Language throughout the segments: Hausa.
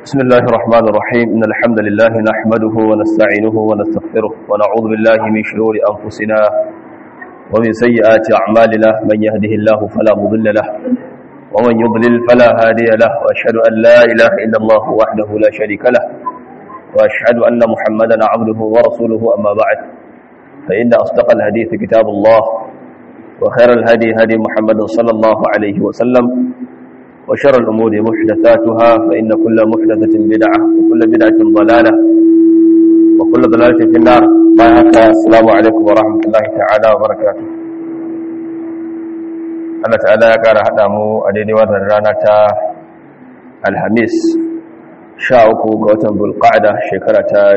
بسم الله الرحمن الرحيم إن الحمد لله نحمده ونستعينه ونستغفره ونعوذ بالله من شرور أنفسنا ومن سيئات أعمالنا من يهده الله فلا مضل له ومن يضلل فلا هادي له وأشهد أن لا إله إلا الله وحده لا شريك له وأشهد أن محمدا عبده ورسوله أما بعد فإن أصدق الحديث كتاب الله وخير الهدي هدي محمد صلى الله عليه وسلم وشر الأمور محدثاتها فإن كل محدثة بدعة وكل بدعة ضلالة وكل ضلالة في النار السلام عليكم ورحمة الله تعالى وبركاته Allah ta'ala ya ƙara haɗa mu a daidai wannan rana ta Alhamis sha uku ga watan Bulqa'da shekara ta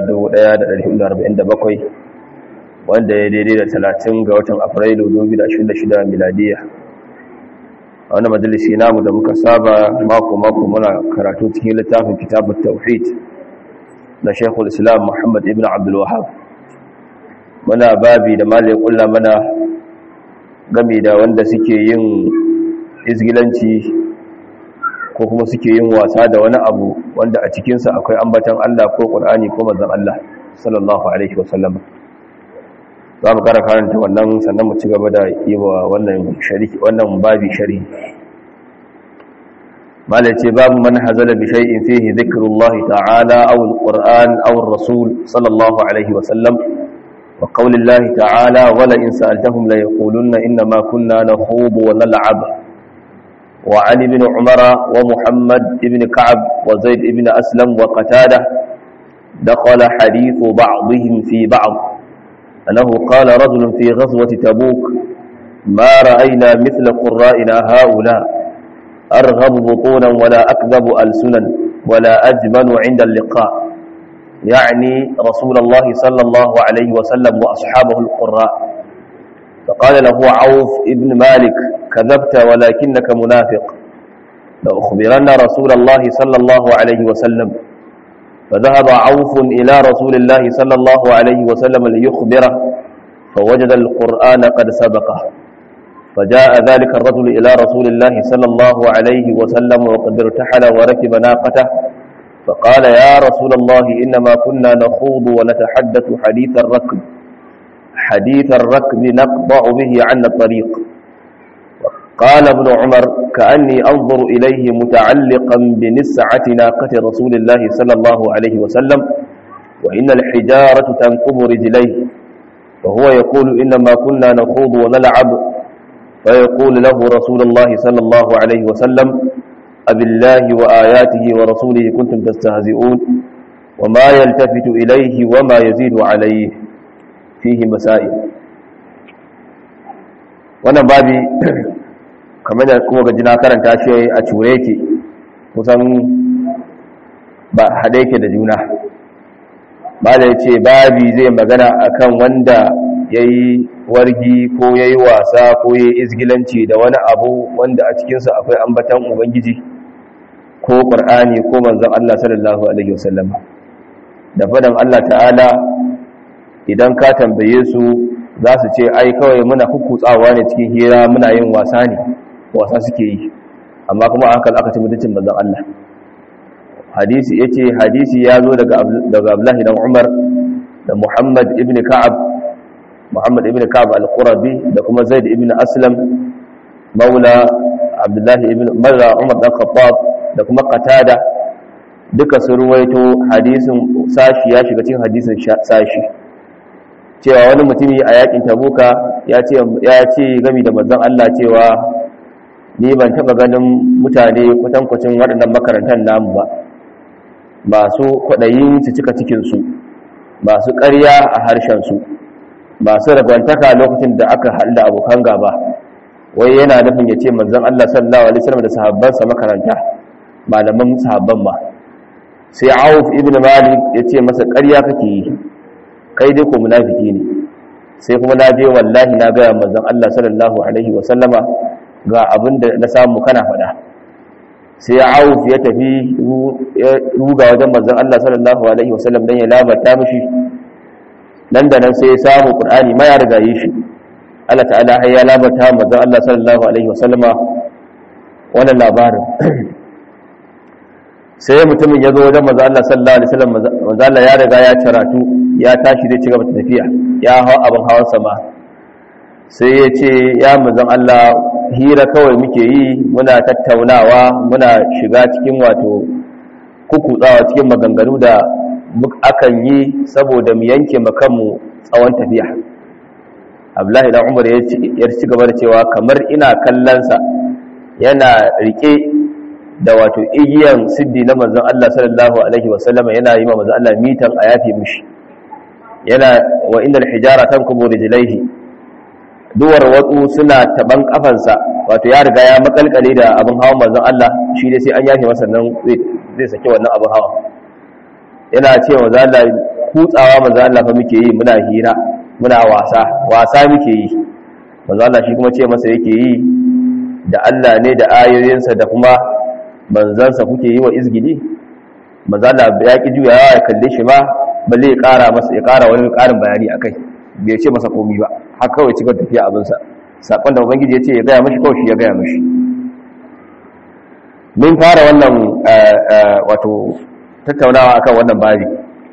1447 wanda ya daidai da 30 ga watan Afrilu 2026 miladiya a wani majalisi namu da muka saba mako-mako muna karatu cikin littafin kitabun tauhid na shekul islam muhammad ibn abdulwahab muna babi da malin kulla mana gami da wanda suke yin izgilanci ko kuma suke yin wasa da wani abu wanda a cikinsa akwai ambatan allah ko ƙul'ani ko mazan allah sallallahu alaihi wasallam za mu kara karanta wannan sannan mu ci gaba da yi wa wannan babi shari malai ce babu man hazala bi shay'in fihi dhikrullah ta'ala aw alquran aw ar-rasul sallallahu alaihi wa sallam wa qawlillah ta'ala wala in sa'altahum la yaqulunna inna ma kunna nakhudu wa nal'ab wa ali ibn umara wa muhammad ibn ka'ab wa zaid ibn aslam wa qatada دخل حديث بعضهم في بعض أنه قال رجل في غزوة تبوك ما رأينا مثل قرائنا هؤلاء أرغب بطونا ولا أكذب ألسنا ولا أجمل عند اللقاء يعني رسول الله صلى الله عليه وسلم وأصحابه القراء فقال له عوف ابن مالك كذبت ولكنك منافق لأخبرن رسول الله صلى الله عليه وسلم فذهب عوف إلى رسول الله صلى الله عليه وسلم ليخبره فوجد القرآن قد سبقه فجاء ذلك الرجل إلى رسول الله صلى الله عليه وسلم وقد ارتحل وركب ناقته فقال يا رسول الله إنما كنا نخوض ونتحدث حديث الركب حديث الركب نقطع به عن الطريق قال ابن عمر كأني أنظر إليه متعلقا بنسعة ناقة رسول الله صلى الله عليه وسلم وإن الحجارة تنقب رجليه وهو يقول إنما كنا نخوض ونلعب فيقول له رسول الله صلى الله عليه وسلم أبالله وآياته ورسوله كنتم تستهزئون وما يلتفت إليه وما يزيد عليه فيه مسائل wannan babi kamar da kuma gaji na karanta shi a cure yake kusan ba haɗe yake da juna ba da ya ce babi zai magana akan wanda ya yi wargi ko ya yi wasa ko ya yi izgilanci da wani abu wanda a cikinsa akwai ambatan ubangiji ko ƙur'ani ko manzan Allah sallallahu Alaihi wasallam da faɗin Allah ta'ala idan ka tambaye su za su ce ai kawai muna kukutsawa ne cikin hira muna yin wasa ne wasa suke yi amma kuma hakan aka ci mutuncin manzon Allah hadisi yace hadisi ya zo daga daga Abdullahi dan Umar da Muhammad ibn Ka'ab Muhammad ibn Ka'ab al-Qurabi da kuma Zaid ibn Aslam maula Abdullahi ibn Malla Umar dan Khattab da kuma Qatada duka sun ruwaito hadisin sashi ya shiga cikin hadisin sashi cewa wani mutumi a yakin tabuka ya ce ya ce gami da manzon Allah cewa ni ban taba ganin mutane kwatankwacin waɗannan makarantar namu ba masu kwaɗayin su cika cikinsu masu ƙarya a harshensu masu ragwantaka lokacin da aka haɗu da abokan gaba wai yana nufin ya ce manzon Allah sallallahu alaihi wasallam da sahabbansa makaranta malaman sahabban ma sai Auf ibn Malik ya ce masa ƙarya kake yi kai dai ko munafiki ne sai kuma na je wallahi na ga manzon Allah sallallahu alaihi wasallama ga abin da na samu kana faɗa sai auf ya tafi ruga wajen manzon Allah sallallahu alaihi wasallam dan ya labarta mishi nan da nan sai ya samu qur'ani ma ya riga yi shi Allah ta'ala har ya labarta manzon Allah sallallahu alaihi wasallama wannan labarin sai mutumin ya zo wajen manzo Allah sallallahu alaihi wasallam manzo Allah ya riga ya caratu ya tashi zai ci gaba da tafiya ya hawa abin hawan sama sai ya ce ya manzon Allah hira kawai muke yi muna tattaunawa muna shiga cikin wato kukutsawa cikin maganganu da akan yi saboda mu yanke makanmu tsawon tafiya abdullahi dan umar ya ci gaba da cewa kamar ina kallonsa yana rike da wato igiyan siddi na manzon Allah sallallahu alaihi wasallam yana yi ma manzon Allah mitan a yafi mishi yana wa innal hijara tankubu rijlaihi duwar watsu suna taban kafansa wato ya riga ya makalkale da abin hawan manzon Allah shi dai sai an yafe masa nan zai saki wannan abin hawa yana cewa manzon Allah kutsawa manzon Allah fa muke yi muna hira muna wasa wasa muke yi manzon Allah shi kuma ce masa yake yi da Allah ne da ayoyinsa da kuma manzansa kuke yi wa izgili manzon Allah ya ki juyawa ya kalle shi ba balle ya kara masa ya kara wani karin bayani akai bai ce masa komi ba haka kawai cikar tafiya abinsa saƙon da ubangiji ya ce ya gaya mashi kawai shi ya gaya mashi min fara wannan wato tattaunawa akan wannan babi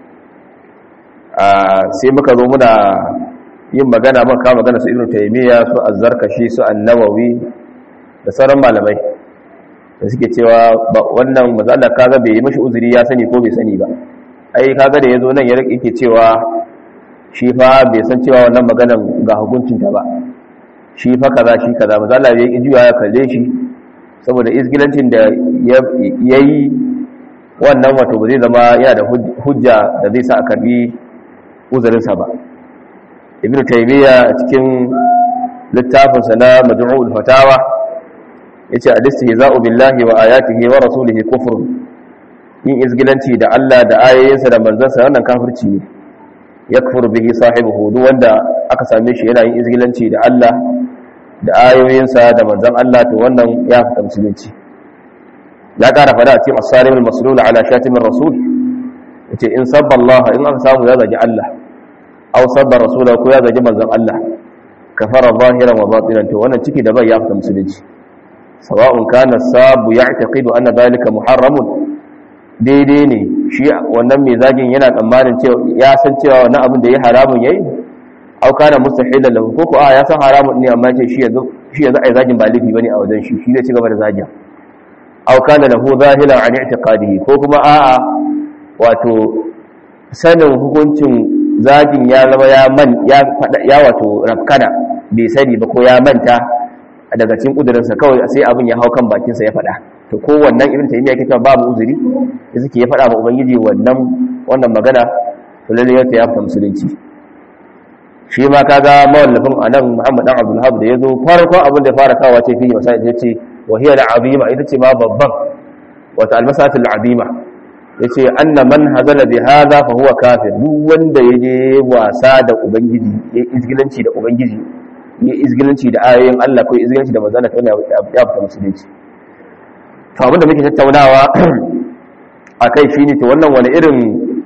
sai muka zo muna yin magana muka kawo magana su ibnu taymiya su azzarkashi su annawawi da sauran malamai da suke cewa wannan mazala kaga bai yi mashi uzuri ya sani ko bai sani ba ai kaga da yazo nan ya yake cewa shi fa bai san cewa wannan maganan ga hukuncinta ba shi fa kaza shi kaza maza Allah ya yi juya ya kalle shi saboda isgilancin da ya yi wannan wato ba zai zama yana da hujja da zai sa a karbi uzurinsa ba ibn taymiya cikin littafinsa na majmu'ul fatawa yace al-istihza'u billahi wa ayatihi wa rasulihi kufr yin isgilanci da Allah da ayoyinsa da manzansa wannan kafirci ne yakfur bihi sahibihi duk wanda aka same shi yana yin izgilanci da Allah da ayoyinsa da manzon Allah to wannan ya fita musulunci ya kara fada a cikin as-salim al-maslul ala shatim ar-rasul yace in sabba Allah in aka samu ya zagi Allah aw sabba rasula ko ya zagi manzon Allah kafara zahiran wa batinan to wannan ciki da bai ya fita musulunci sawa'un kana sabu ya'taqidu anna dhalika muharramun daidai ne shi wannan mai zagin yana tsammanin cewa ya san cewa wannan abin da ya haramun yayi au kana mustahilan lahu ko ko a ya san haramun ne amma ce shi yanzu shi yanzu ai zagin ba laifi bane a wajen shi shi zai ci gaba da zagin au kana lahu zahilan an i'tiqadihi ko kuma a'a wato sanin hukuncin zagin ya zama ya man ya fada ya wato rafkana bai sani ba ko ya manta daga cikin kudurinsa kawai sai abin ya hau kan bakinsa ya fada to ko wannan ibn taymiya yake cewa babu uzuri da suke ya fada ma ubangiji wannan wannan magana to lalle ya ta fita musulunci shi ma kaga mawallafin anan Muhammad dan Abdul Hab da yazo farkon abin da fara kawo ce fi masai yace wa hiya al-azima ita ce ma babban wata al-masatul azima yace anna man hazala bi hadha fa huwa kafir duk wanda yaje wasa da ubangiji ya izgilanci da ubangiji ya izgilanci da ayoyin Allah ko izgilanci da manzon Allah ya fita musulunci to abinda muke tattaunawa akai shine to wannan wani irin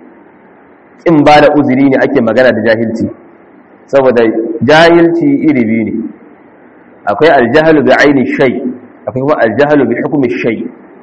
kin ba da uzuri ne ake magana da jahilci saboda jahilci iri biyu ne akwai aljahalu bi aini shay akwai kuma aljahalu bi hukmi shay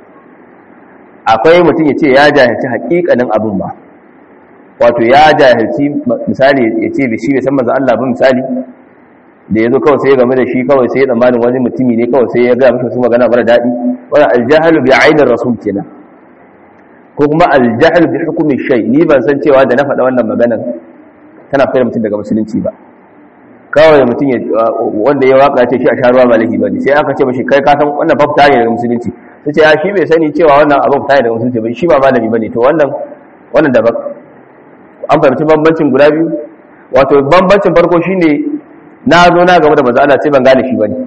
akwai mutum ya ce ya jahilci hakikanin abin ba wato ya jahilci misali ya ce shi bai san manzo Allah ba misali da ya zo kawai sai ya game da shi kawai sai ya tsammanin wani mutumi ne kawai sai ya gaya mashi su magana mara daɗi wani aljahalu bi ainihin rasul kenan ko kuma aljahalu bi hukumi shay ni ban san cewa da na faɗa wannan maganan tana fayar mutum daga musulunci ba kawai mutum wanda ya waka ce shi a sharuwa ba laifi ba ne sai aka ce mashi kai ka san wannan fa fita ne daga musulunci sai ce ya shi bai sani cewa wannan abin fita ne daga musulunci ba shi ba malami ba ne to wannan wannan daban an fahimci bambancin guda biyu wato bambancin farko shine na zo na gaba da manzo Allah sai ban gane shi bane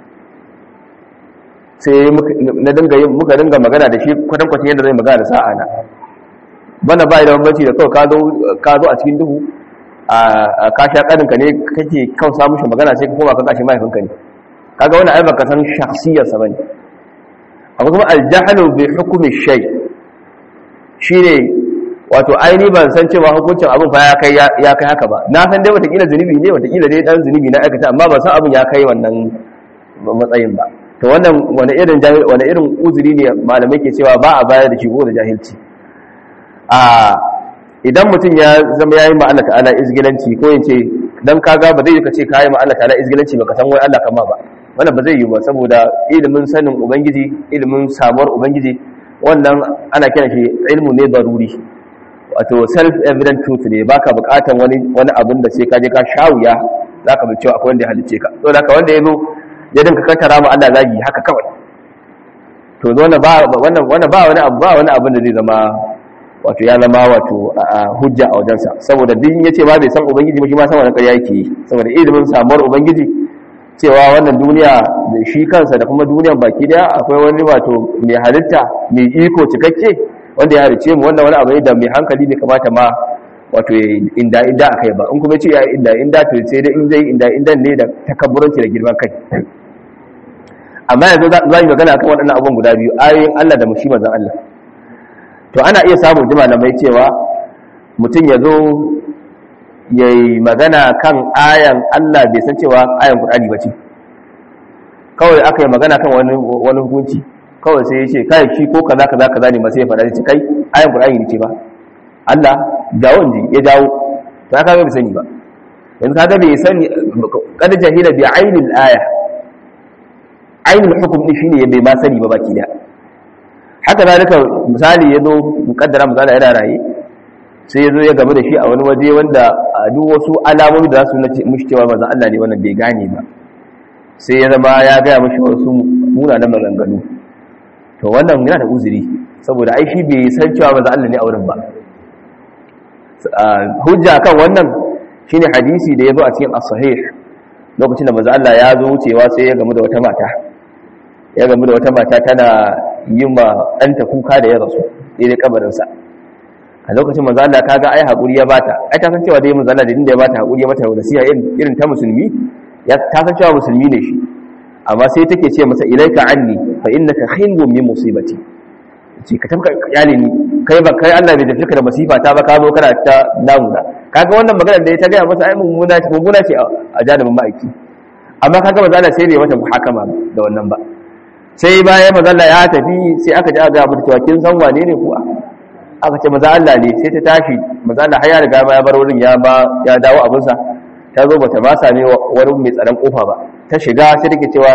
sai na dinga yin muka dinga magana da shi kwatan kwatan yadda zai magana da sa'a na bana bai da bambanci da kawai ka zo ka zo a cikin duhu a ka sha kaninka ne kake kan samu shi magana sai ka koma ka kashi mahaifinka ne kaga wannan ai baka san shakhsiyar sa bane akwai kuma al-jahlu bi hukmi shay shine wato aini ban san cewa hukuncin abin fa ya kai ya kai haka ba na san dai watakila zunubi ne watakila dai dan zunubi na aikata amma ban san abin ya kai wannan matsayin ba to wannan wani irin wani irin uzuri ne malamai ke cewa ba a bayar da shi ko da jahilci a idan mutum ya zama yayi ma Allah ta'ala izgilanci ko yace dan kaga ba zai ka ce kai ma Allah ta'ala izgilanci baka san wai Allah kama ba wannan ba zai yi ba saboda ilimin sanin ubangiji ilimin samuwar ubangiji wannan ana kiran shi ilmu ne daruri wato self evident truth ne baka bukatan wani wani abin da sai ka je ka shawuya zaka bi cewa akwai wanda ya halice ka to haka wanda yazo ya dinka kantara ma Allah zagi haka kawai to wannan ba wannan wannan ba wani abu ba wani abin da zai zama wato ya zama wato hujja a wajensa saboda duk yace ba bai san ubangiji ba shi ma san wannan ƙarya yake yi saboda ilimin samuwar ubangiji cewa wannan duniya da shi kansa da kuma duniyan baki daya akwai wani wato mai halitta mai iko cikakke wanda ya halice mu wannan wani abu ne da mai hankali bai kamata ma wato inda inda akai ba in kuma ce ya inda inda to sai dai in zai inda inda ne da takabburanci da girman kai amma yanzu za mu magana akan waɗannan abubuwan guda biyu ayoyin Allah da mushi manzon Allah to ana iya samun jima mai cewa mutum ya zo ya yi magana kan ayan Allah bai san cewa ayan Qur'ani ba ce kawai aka yi magana kan wani hukunci kawai sai ya ce kai shi ko kaza kaza kaza ne ba sai ya faɗa ce kai ayan Qur'ani ne ce ba Allah jawo ji ya jawo ta kaga bai sani ba yanzu kaga bai sani kada jahila bi ainil aya ainul hukum din shine bai ma sani ba baki da haka zalika misali ya zo mukaddara misali yana raye sai ya zo ya gaba da shi a wani waje wanda a duk wasu alamomi da za su nace mushi cewa manzo Allah ne wannan bai gane ba sai ya zama ya gaya mushi wasu munanan maganganu to wannan yana da uzuri saboda ai shi bai san cewa manzo Allah ne a wurin ba hujja kan wannan shine hadisi da ya zo a cikin as-sahih lokacin da manzo Allah ya zo wucewa sai ya gamu da wata mata ya gamu da wata mata tana yi ma ɗanta kuka da ya rasu daidai kabarinsa a lokacin manzo Allah kaga ai hakuri ya bata ai ta san cewa dai manzo Allah da inda ya bata hakuri ya mata nasiha irin ta musulmi ya ta san cewa musulmi ne shi amma sai take ce masa ilaika anni fa innaka khinbun min musibati ce ka tabka iyali ni kai ba kai Allah bai tafi ka da masifa ta ba ka zo kana ta damuna kaga wannan magana da ya ta ga masa ai mummuna ce mummuna ce a janibin ma'aiki amma kaga manzo Allah sai bai mata muhakama da wannan ba sai bayan manzo Allah ya tafi sai aka ji aka ga cewa kin san wane ne kuwa aka ce maza Allah ne sai ta tashi maza Allah har ya riga ma ya bar wurin ya ba ya dawo abinsa ta zo bata ba same wani mai tsaron kofa ba ta shiga sai take cewa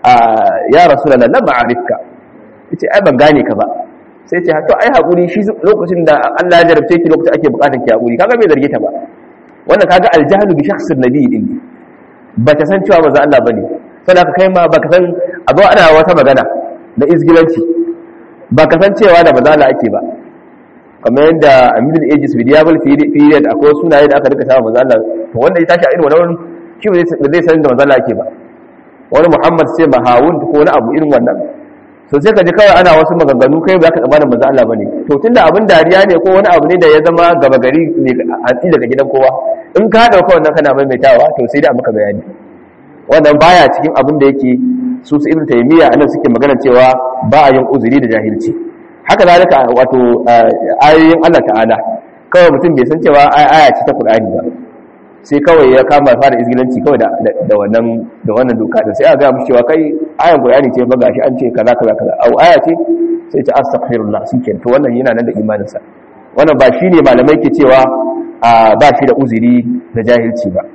ya rasulullah lam ma'arifka yace ai ban gane ka ba sai ce to ai hakuri shi lokacin da Allah ya jarabce ki lokacin ake bukatar ki hakuri kaga bai zarge ta ba wannan kaga aljahlu bi shakhsin nabi din bata san cewa maza Allah bane saboda ka kai ma baka san abu ana wata magana da izgilanci baka san cewa da maza Allah ake ba kamar yadda a middle ages medieval period akwai sunaye da aka rika samun manzo Allah to wanda ya tashi a irin wannan shi ba zai san da manzo Allah yake ba wani Muhammad sai mahawun ko wani abu irin wannan so sai ka ji kawai ana wasu maganganu kai ba ka tsammanin manzo Allah bane to tunda abin dariya ne ko wani abu ne da ya zama gaba gari ne hatsi daga gidan kowa in ka dauka wannan kana maimaitawa to sai da maka bayani wannan baya cikin abin da yake su su ibnu taymiya anan suke magana cewa ba a yin uzuri da jahilci haka zalika wato ayoyin Allah ta'ala kawai mutum bai san cewa aya ce ta Qur'ani ba sai kawai ya kama fara izgilanci kawai da da wannan da wannan doka din sai aka ga mushi cewa kai ayan Qur'ani ce ba gashi an ce kaza kaza kaza au aya ce sai ce astaghfirullah shikenan to wannan yana nan da imanin sa wannan ba shine malamai ke cewa ba shi da uzuri da jahilci ba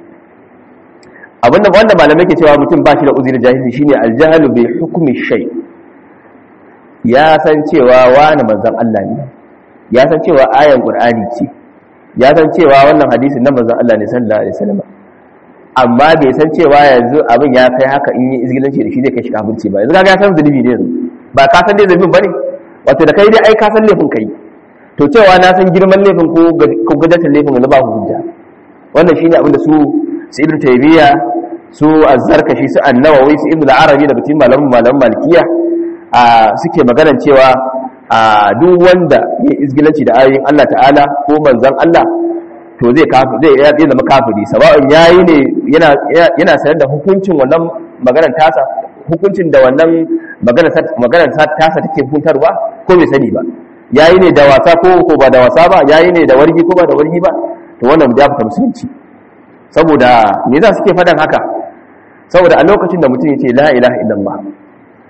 abinda wanda malamai ke cewa mutum ba shi da uzuri da jahilci shine aljahlu bi hukmi shay' ya san cewa wani manzan Allah ne ya san cewa ayan Qur'ani ce ya san cewa wannan hadisin na manzan Allah ne sallallahu alaihi wasallam amma bai san cewa yanzu abin ya kai haka in yi izgilanci da shi zai kai shi kafirci ba yanzu kaga ya san zulubi ne yanzu ba ka san dai zulubin bane wato da kai dai ai ka san laifin kai to cewa na san girman laifin ko ko gudatar laifin yanzu ba ku hujja wannan shine abin da su su ibnu taymiya su az-zarkashi su an-nawawi su ibnu al-arabi daga cikin malaman malaman malikiya suke maganan cewa duk wanda ya izgilanci da ayoyin Allah ta'ala ko manzan Allah to zai zai zai zama kafiri sawa'un yayi ne yana yana sanar da hukuncin wannan maganar tasa hukuncin da wannan maganar maganar tasa take hukuntarwa ko bai sani ba yayi ne da wasa ko ko ba da wasa ba yayi ne da wargi ko ba da wargi ba to wannan ya fita musulunci saboda me za suke fadan haka saboda a lokacin da mutum yace la ilaha illallah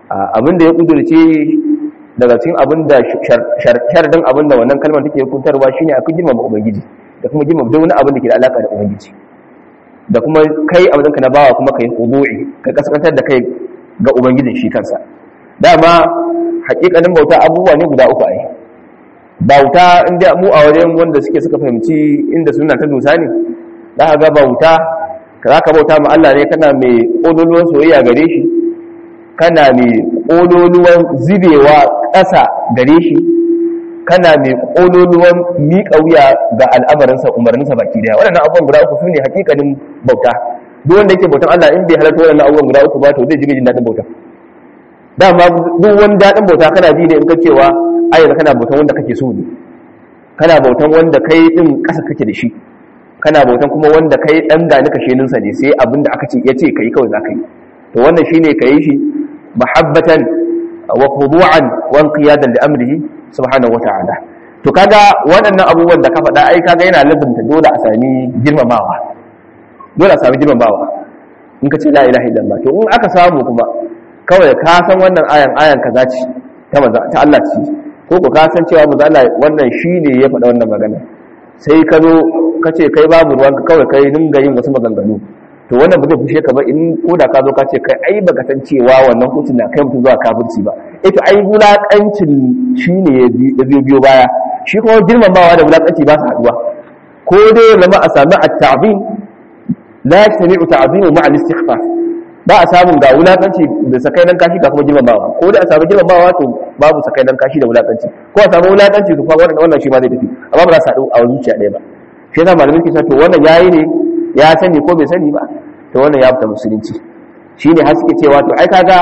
abinda ya kudurce daga cikin abinda sharadin abinda wannan kalmar take hukuntarwa shine a girmama ubangiji da kuma girmama duk wani abin da ke da alaka da ubangiji da kuma kai abin ka na bawa kuma kai hudu'i ka kaskantar da kai ga ubangijin shi kansa dama hakikanin bauta abubuwa ne guda uku ai bauta inda mu a wajen wanda suke suka fahimci inda suna ta dusa ne za ka ga bauta ka za ka bauta ma Allah ne kana mai ƙololuwan soyayya gare shi kana mai ƙololuwan zubewa ƙasa gare shi kana mai ƙololuwan miƙa wuya ga al'amarinsa umarninsa baki daya waɗannan abubuwan guda uku su ne hakikanin bauta duk wanda yake bautan Allah in bai halarta waɗannan abubuwan guda uku ba to zai ji jin daɗin bauta dama duk wani daɗin bauta kana ji ne in ka cewa ayyana kana bautan wanda kake so ne kana bautan wanda kai ɗin ƙasa kake da shi kana bautan kuma wanda kai ɗan gani kashe ninsa ne sai abin da aka ce ya ce ka yi kawai za ka yi to wannan shine ka yi shi mahabbatan wa khudu'an wa inqiyadan li amrihi subhanahu wa ta'ala to kaga waɗannan abubuwan da ka faɗa ai kaga yana lazumta dole a sami girmamawa dole a sami girmamawa in ka ce la ilaha illallah to in aka samu kuma kawai ka san wannan ayan ayan kaza ce ta manzo ta Allah ce ko ko ka san cewa manzo Allah wannan shine ya faɗa wannan magana sai ka zo ka ce kai babu ruwanka kawai kai dinga yin wasu maganganu to wannan ba zai fushe ka ba in ko da ka zo ka ce kai ai baka san cewa wannan hutun na kai mutum zuwa kafirci ba eh to ai wulakancin shine ya biyo biyo baya shi kuma girmamawa da wulakanci ba su haduwa ko dai zama a sami at-ta'zim la yastami'u ta'zimu ma'a al-istighfar ba a samun ga wulakanci da sakai nan kashi ga kuma girmamawa ko dai a samu girmamawa to babu sakai nan kashi da wulakanci ko a samu wulakanci to kuma wannan wannan shi ma zai tafi amma ba za su haɗu a zuciya ɗaya ba shi yasa malamin ke to wannan yayi ne ya sani ko bai sani ba to wannan ya fita musulunci shine har suke cewa to ai kaga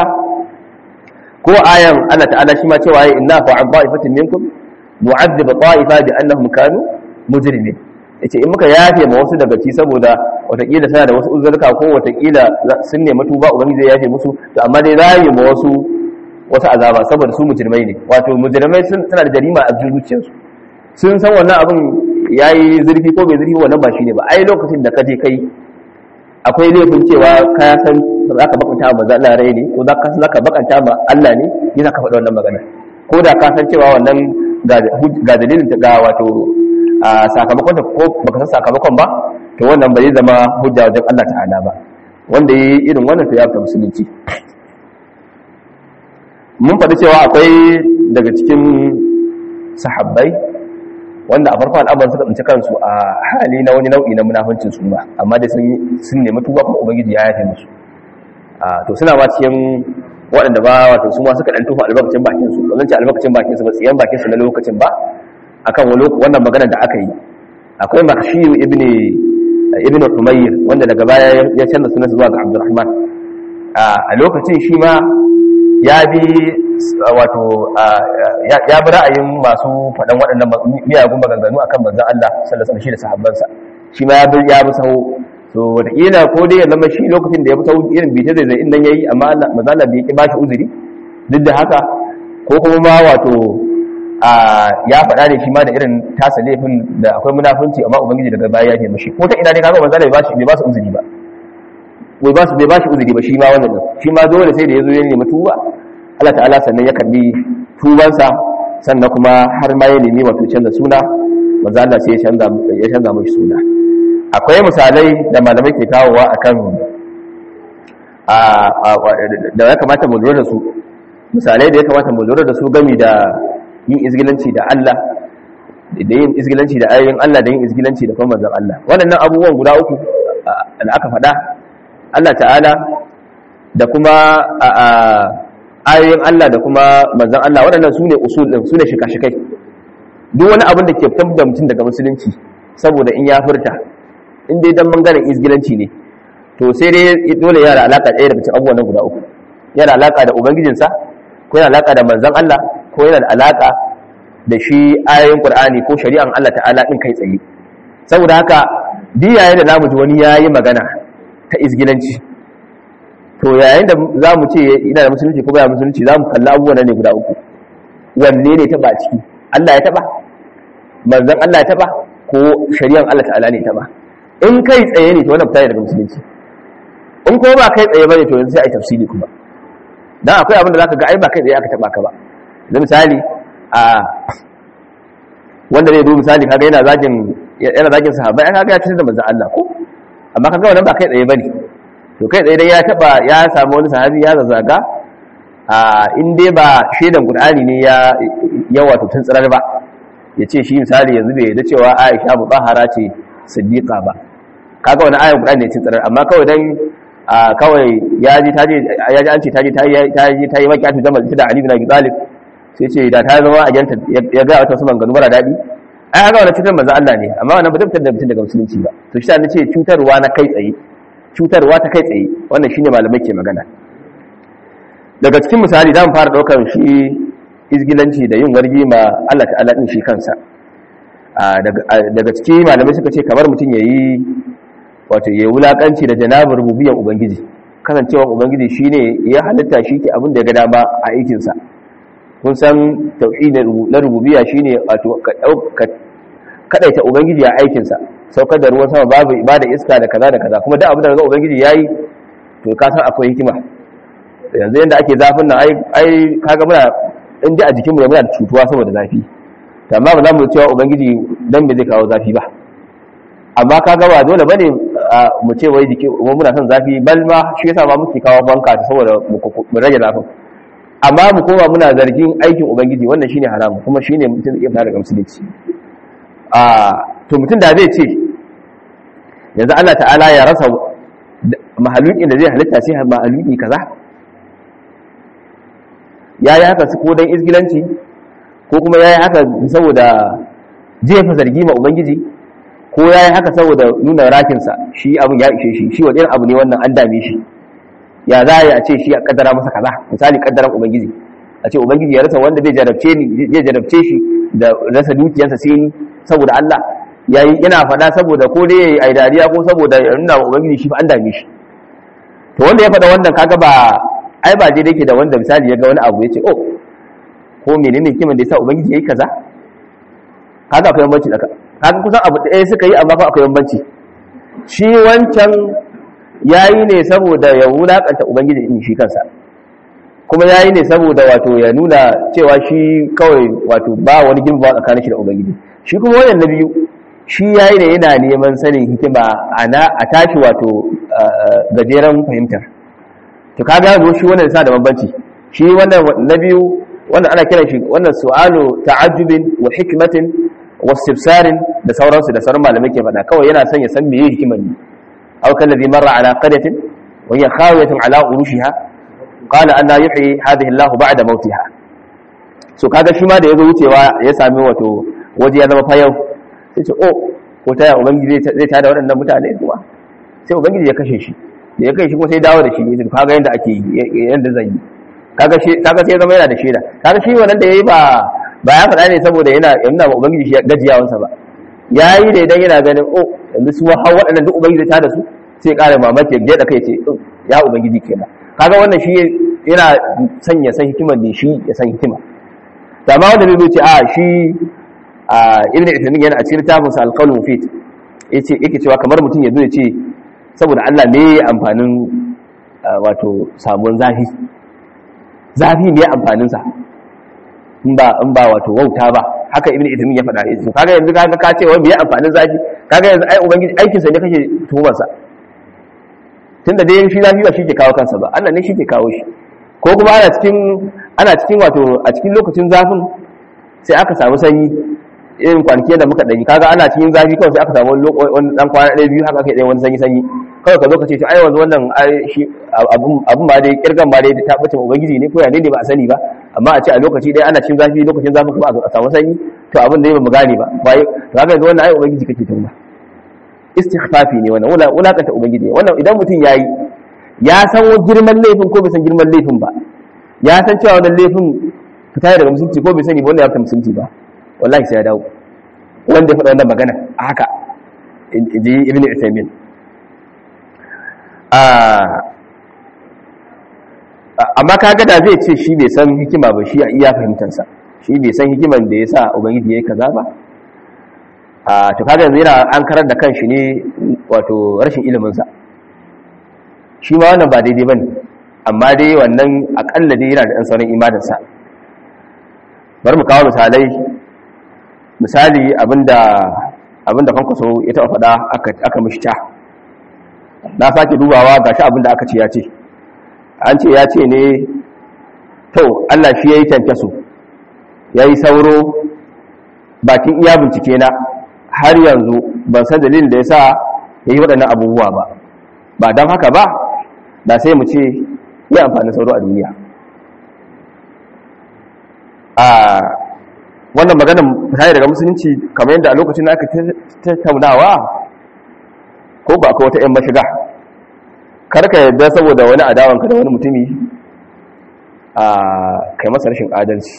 ko ayan Allah ta'ala shi ma cewa inna fa an ba'ifatin minkum nu'adhib ta'ifa bi annahum kanu mujrimin yace in muka yafe ma wasu daga ci saboda watakila suna da wasu uzurka ko watakila sun nemi tuba ubangiji zai yafe musu to amma dai rayi ma wasu wasu azaba saboda su mujrimai ne wato mujrimai sun tana da jarima a zuciyarsu sun san wannan abin yayi zurfi ko bai zurfi wannan ba shine ba ai lokacin da ka je kai akwai laifin cewa ka san za ka bakanta ma manzo Allah rai ne ko za ka za ka bakanta ma Allah ne yana ka faɗa wannan magana ko da ka san cewa wannan ga dalilin ta ga wato a sakamakon ko baka san sakamakon ba to wannan ba zai zama hujja wajen Allah ta'ala ba wanda yi irin wannan to ya fita musulunci mun faɗi cewa akwai daga cikin sahabbai wanda a farkon al'amari suka tsinci kansu a hali na wani nau'i na munafincin su ma amma dai sun nemi tuba kuma ubangiji ya yafe musu to suna ma cikin waɗanda ba wato su ma suka ɗan tufa albarkacin bakin su ba zan ce albarkacin bakin su ba tsiyan bakin su na lokacin ba akan wannan magana da aka yi akwai makhshiyu ibn ibn umayr wanda daga baya ya canza sunan zuwa ga abdurrahman a lokacin shi ma ya bi wato ya bi ra'ayin masu faɗan waɗannan miyagun maganganu akan manzon Allah sallallahu alaihi da sahabbansa shi ma ya bi ya bi sahu to wataƙila ko dai ya zama shi lokacin da ya bi sahu irin bita zai zai inda yayi amma manzon Allah bai ki ba shi uzuri duk da haka ko kuma ma wato ya faɗa ne shi ma da irin tasa laifin da akwai munafunci amma ubangiji daga baya ya ce mishi ko ta ina ne kaga manzon Allah bai ba shi bai ba su uzuri ba bai ba su bai ba shi uzuri ba shi ma wannan shi ma dole sai da yazo ya nemi tuba Allah ta'ala sannan ya karbi tubansa sannan kuma har ma ya nemi wato canza suna manzo Allah sai ya canza ya canza mishi suna akwai misalai da malamai ke kawowa akan a da ya kamata mu lura da su misalai da ya kamata mu lura da su gami da yin izgilanci da Allah da yin izgilanci da ayoyin Allah da yin izgilanci da kuma manzon Allah waɗannan abubuwan guda uku da aka faɗa Allah ta'ala da kuma ayoyin Allah da kuma manzan Allah waɗannan su ne usul ɗin su ne shika-shikai duk wani abin da ke fitar da mutum daga musulunci saboda in ya furta in dai dan bangaren izgilanci ne to sai dai dole yana alaka ɗaya daga cikin abubuwan guda uku yana alaka da ubangijinsa ko yana alaka da manzan Allah ko yana da alaka da shi ayoyin Qur'ani ko shari'an Allah ta'ala din kai tsaye saboda haka duk yayin da zamu ji wani yayi magana ta izgilanci to yayin da za mu ce ina da musulunci ko baya musulunci za mu kalli abubuwan ne guda uku wanne ne taba ciki Allah ya taba manzon Allah ya taba ko shari'an Allah ta'ala ne taba in kai tsaye ne to wannan fita daga musulunci in ko ba kai tsaye bane to yanzu sai ai tafsiri kuma dan akwai abin da zaka ga ai ba kai tsaye aka taba ka ba da misali a wanda zai zo misali kaga yana zagin yana zagin sahabbai kaga ya cutar da manzon Allah ko amma kaga wannan ba kai tsaye bane to kai tsaye dai ya taba ya samu wani sahabi ya zazzaga a in dai ba shaidan qur'ani ne ya ya wato tuntsirar ba ya ce shi misali yanzu bai da cewa Aisha mutahhara ce siddiqa ba kaga wani ayan qur'ani ne tuntsirar amma kawai dan kawai ya ji taje ya ji an ce taje ta yi ta yi makiyatu da malta da Ali bin Abi Talib sai ce da ta zama ajanta ya ga wata su manganu mara daɗi ai haka wani cutar manzo Allah ne amma wannan ba zai fitar da mutum daga musulunci ba to shi ne ce cutarwa na kai tsaye cutarwa ta kai tsaye wannan shine malamai ke magana daga cikin misali zamu fara daukar shi izgilanci da yin wargi ma Allah ta'ala din shi kansa daga cikin malamai suka ce kamar mutum yayi wato yayi wulakanci da janabar rububiyyar ubangiji kasancewar ubangiji shine ya halitta shi ke abin da ya ga dama a aikinsa kun san tauhid na rububiyya shine wato ka kadaita ubangiji a aikin sa saukar da ruwan sama babu ibada iska da kaza da kaza kuma duk abin da ga ubangiji yayi to ka san akwai hikima yanzu yanda ake zafin nan ai ai kaga muna in ji a jikin mu muna da cutuwa saboda zafi to amma ba za mu cewa ubangiji dan me zai kawo zafi ba amma kaga ba dole bane mu ce wai jiki muna son zafi bal ma shi yasa ma muke kawo banka saboda mu rage zafin amma mu koma muna zargin aikin ubangiji wannan shine haramu kuma shine mutum zai fara daga musulunci a to mutum da zai ce yanzu Allah ta'ala ya rasa mahalukin da zai halitta sai mahaluki kaza yayi haka su ko dan izgilanci ko kuma yayi haka saboda jefa zargi ma ubangiji ko yayi haka saboda nuna rakinsa shi abin ya ishe shi shi wani irin abu ne wannan an dame shi ya za a ce shi a kaddara masa kaza misali kaddaran ubangiji a ce ubangiji ya rasa wanda zai jarabce ni zai jarabce shi da rasa dukiyarsa sai ni saboda Allah yayi yana faɗa saboda ko dai yayi dariya ko saboda ya nuna wa ubangiji shi fa an dame shi to wanda ya faɗa wannan kaga ba ai ba dai yake da wanda misali ya ga wani abu ya ce oh ko menene kiman da yasa ubangiji yayi kaza kaga akwai bambanci da kaga kusan abu ɗaya suka yi amma fa akwai bambanci shi wancan ya yi ne saboda ya wulaƙanta ubangiji in shi kansa kuma ya yi ne saboda wato ya nuna cewa shi kawai wato ba wani girma tsakanin shi da ubangiji shi kuma wannan na biyu shi ya yi ne yana neman sanin hikima a tashi wato gajeren fahimtar to kaga yanzu shi wannan sa da bambanci shi wannan na biyu wannan ana kiran shi wannan su'alu ta'ajjubin wa hikmatin wa istibsarin da sauransu da sauran malamai ke faɗa kawai yana son ya san meye hikimar ne أو كالذي مر على قرية وهي خاوية على عروشها قال أن يحيي هذه الله بعد موتها so kaga shi ma da yazo wucewa ya sami wato waje ya zama fayau sai ce oh ko ta ya ubangiji zai tada waɗannan mutane kuma sai ubangiji ya kashe shi da ya kashe shi kuma sai dawo da shi ya kaga yanda ake yi yanda zan yi kaga shi kaga sai zama yana da shaida kaga shi wannan da yayi ba ba ya faɗa ne saboda yana yana ba ubangiji shi gajiyawansa ba yayi da idan yana ganin oh yanzu su har waɗannan duk ubangiji ta da su sai ƙara mamaki ya da kai ce ya ubangiji kenan kaga wannan shi yana son ya san hikimar ne shi ya san hikima da ma wanda zai ce a shi a ibn Uthaymeen yana a cikin littafin sa al-qawl mufid yace yake cewa kamar mutum ya zo ya ce saboda Allah ne amfanin wato samuwan zafi zafi ne amfanin sa in ba in ba wato wauta ba haka ibn Uthaymeen ya faɗa yace kaga yanzu kaga ka ce wai me amfanin zafi kaga yanzu ai ubangiji aikin sa ne kake tuhumar sa tunda dai shi zafi ba shi ke kawo kansa ba Allah ne shi ke kawo shi ko kuma ana cikin ana cikin wato a cikin lokacin zafin sai aka samu sanyi irin kwanaki da muka dani kaga ana cikin zafi kawai sai aka samu wani dan kwana ɗaya biyu haka kai wani sanyi sanyi kawai ka zo ka ce ai wanzu wannan shi abun ba dai kirgan ba dai ta bace ubangiji ne ko ya ne ba a sani ba amma a ce a lokaci ɗaya ana cikin zafi lokacin zafin kuma a samu sanyi to abin da ba mu gane ba bai to kaga yanzu wannan ai ubangiji kake tuma istighfafi ne wannan wulakanta ubangiji wannan idan mutum yayi ya san girman laifin ko bai san girman laifin ba ya san cewa wannan laifin fita daga musulunci ko bai sani ba wanda ya fita musulunci ba wallahi sai ya dawo wanda ya faɗa wannan magana a haka inji ibn Uthaymeen amma kaga da zai ce shi bai san hikima ba shi a iya fahimtarsa shi bai san hikiman da ya sa ubangiji ya yi kaza ba a to kaga yanzu yana an karar da kanshi ne wato rashin iliminsa shi ma wannan ba daidai bane amma dai wannan akalla dai yana da ɗan sauran imaninsa bari mu kawo misalai misali abinda abinda kwankwaso ya taɓa faɗa aka mishi ta na sake dubawa ga shi abinda aka ce ya ce an ce ya ce ne to allah shi ya yi kyankyaso ya yi sauro bakin iya bincike na har yanzu ban san dalilin da ya sa ya yi waɗannan abubuwa ba ba don haka ba da sai mu ce yi amfani sauro a duniya a wannan maganin fita daga musulunci kamar yadda a lokacin da aka tattaunawa ko ba akwai wata 'yan mashiga karka yadda saboda wani adawanka da wani mutumi a kai masa rashin adalci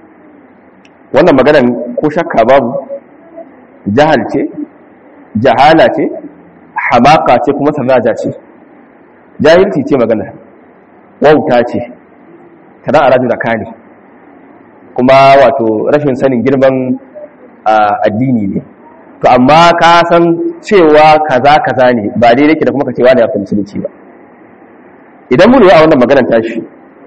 wannan maganan ko shakka babu jahal ce jahala ce hamaka ce kuma sanaja ce jahilci ce magana wauta ce tana a rajin da kane kuma wato rashin sanin girman addini ne to amma ka san cewa kaza kaza ne ba dai yake da kuma ka cewa da yafi musulunci ba idan mun yi a wannan maganar tashi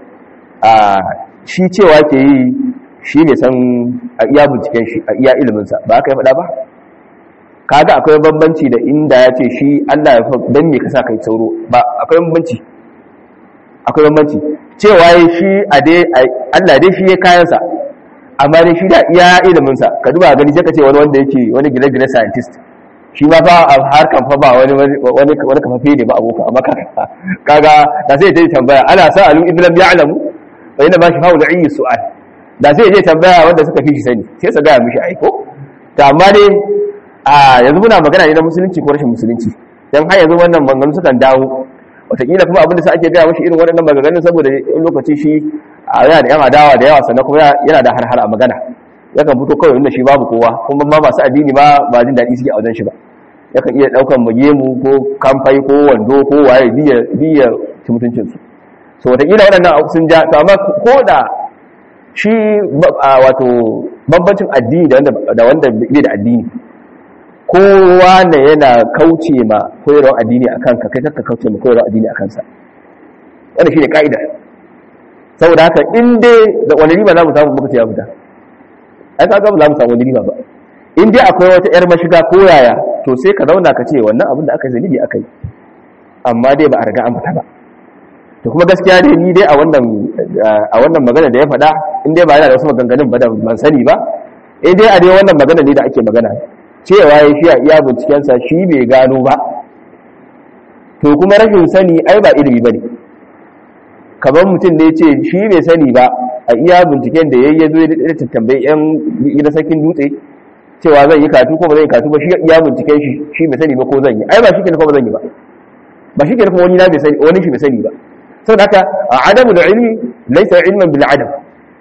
a shi cewa ke yi shi ne san a iya binciken shi a iya iliminsa ba aka yi faɗa ba kaga akwai bambanci da inda ya ce shi Allah ya dan me ka sa kai sauro ba akwai bambanci akwai bambanci cewa shi a dai Allah dai shi ya kayansa amma dai shi da iya iliminsa ka duba gani sai ka ce wani wanda yake wani gine-gine scientist shi ma fa a harkan fa ba wani wani wani kafafe ne ba abokan amma kaga da sai ta yi tambaya ana sa alu ibn lam ya'lamu wa inna ma shafa'u da'i su'al da sai je tambaya wanda suka fi shi sani sai su gaya mishi aiko to amma dai a yanzu muna magana ne na musulunci ko rashin musulunci dan har yanzu wannan maganganu sukan dawo wataƙila kuma abinda sa ake gaya mashi irin waɗannan maganganun saboda in lokaci shi a yana da yan adawa da yawa sannan kuma yana da har a magana yakan fito kawai inda shi babu kowa kuma ma masu addini ma ba jin daɗi suke a wajen shi ba yakan iya ɗaukan magemu ko kamfai ko wando ko waye biya ci mutuncinsu so wataƙila waɗannan sun ja to amma ko da shi wato bambancin addini da wanda bai da addini kowa ne yana kauce ma koyarwar addini a kanka kai kakka kauce ma koyarwar addini a kansa wanda shi ne ka'idar saboda haka in dai da wani riba za mu samu muka ce ya fita ai ka ga ba za mu samu wani riba ba in dai akwai wata yar mashiga ko yaya to sai ka zauna ka ce wannan abin da aka yi zanibi aka yi amma dai ba a riga an fita ba to kuma gaskiya dai ni dai a wannan a wannan magana da ya faɗa in dai ba yana da wasu maganganun ba da ban sani ba in dai a dai wannan magana ne da ake magana cewa ya shi a iya bincikensa shi bai gano ba to kuma rashin sani ai ba ilimi ba ne kamar mutum da ya ce shi bai sani ba a iya binciken da ya yi ya zo ya tattambayi yan gida sarkin dutse cewa zan yi katu ko ba zan yi katu ba shi iya binciken shi shi bai sani ba ko zan yi ai ba shi ke ba zan yi ba ba shi ke kuma wani na bai sani wani shi bai sani ba saboda haka adamu da ilmi laysa ilman bil adam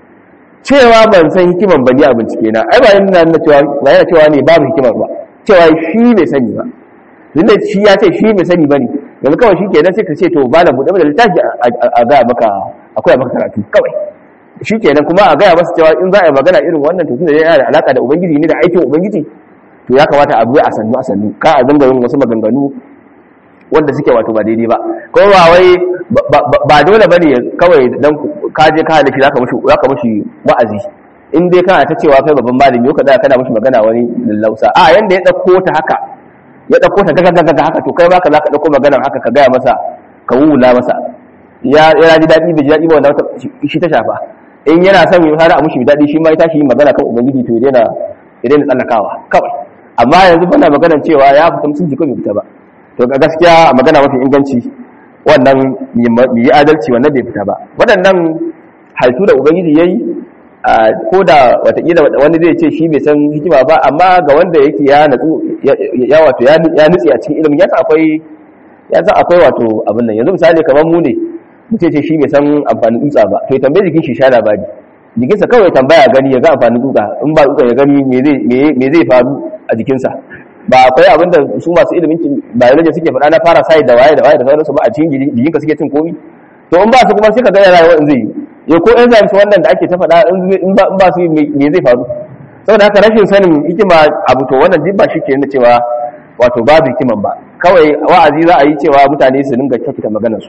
cewa ban san hikiman ba ni a bincike na ai ba yana nuna cewa ba yana cewa ne babu hikimar ba cewa shi bai sani ba tunda shi ya ce shi bai sani ba ne yanzu kawai shi kenan sai ka ce to ba na buɗe da littafi a gaya maka akwai maka karatu kawai shi kenan kuma a gaya masa cewa in za a yi magana irin wannan to tunda yana da alaka da ubangiji ne da aikin ubangiji to ya kamata a bi a sannu a sannu ka a dinga yin wasu maganganu wanda suke wato ba daidai ba ko ba wai ba dole bane kawai dan ka je ka halishi zaka mushi zaka mushi wa'azi in dai kana ta cewa kai babban malami ka da kana mushi magana wani lallausa a yanda ya dauko ta haka ya dauko ta gaga gaga haka to kai baka zaka dauko maganar haka ka gaya masa ka wula masa ya ya ji dadi bai ji dadi ba wanda shi ta shafa in yana son yi har a mushi dadi shi ma ya tashi magana kan ubangiji to ya daina ya daina tsallakawa kawai amma yanzu bana maganar cewa ya fita mutunci ko bai fita ba to ga gaskiya a magana mafi inganci wannan mu yi adalci wannan bai fita ba waɗannan halittu da ubangiji ya yi ko da watakila wani zai ce shi bai san hikima ba amma ga wanda yake ya natsu ya wato ya nutse a cikin ilimin ya san akwai ya san akwai wato abin nan yanzu misali kamar mu ne mutum ce shi bai san amfanin dutsa ba to ya tambaye jikin shi sha labari jikinsa kawai tambaya gani ya ga amfanin dutsa in ba dutsa ya gani me zai faru a jikinsa ba akwai abin da su masu ilimin biology suke faɗa na fara sai da waye da waye da sauransu ba a cikin jikinka suke cin komi to in ba su kuma sai ka ga rayuwa in zai yi ya ko enzymes wannan da ake ta faɗa in ba su me zai faru saboda haka rashin sanin hikima abu to wannan duk ba shi ke nuna cewa wato babu hikiman ba kawai wa'azi za a yi cewa mutane su dinga kyautata maganar su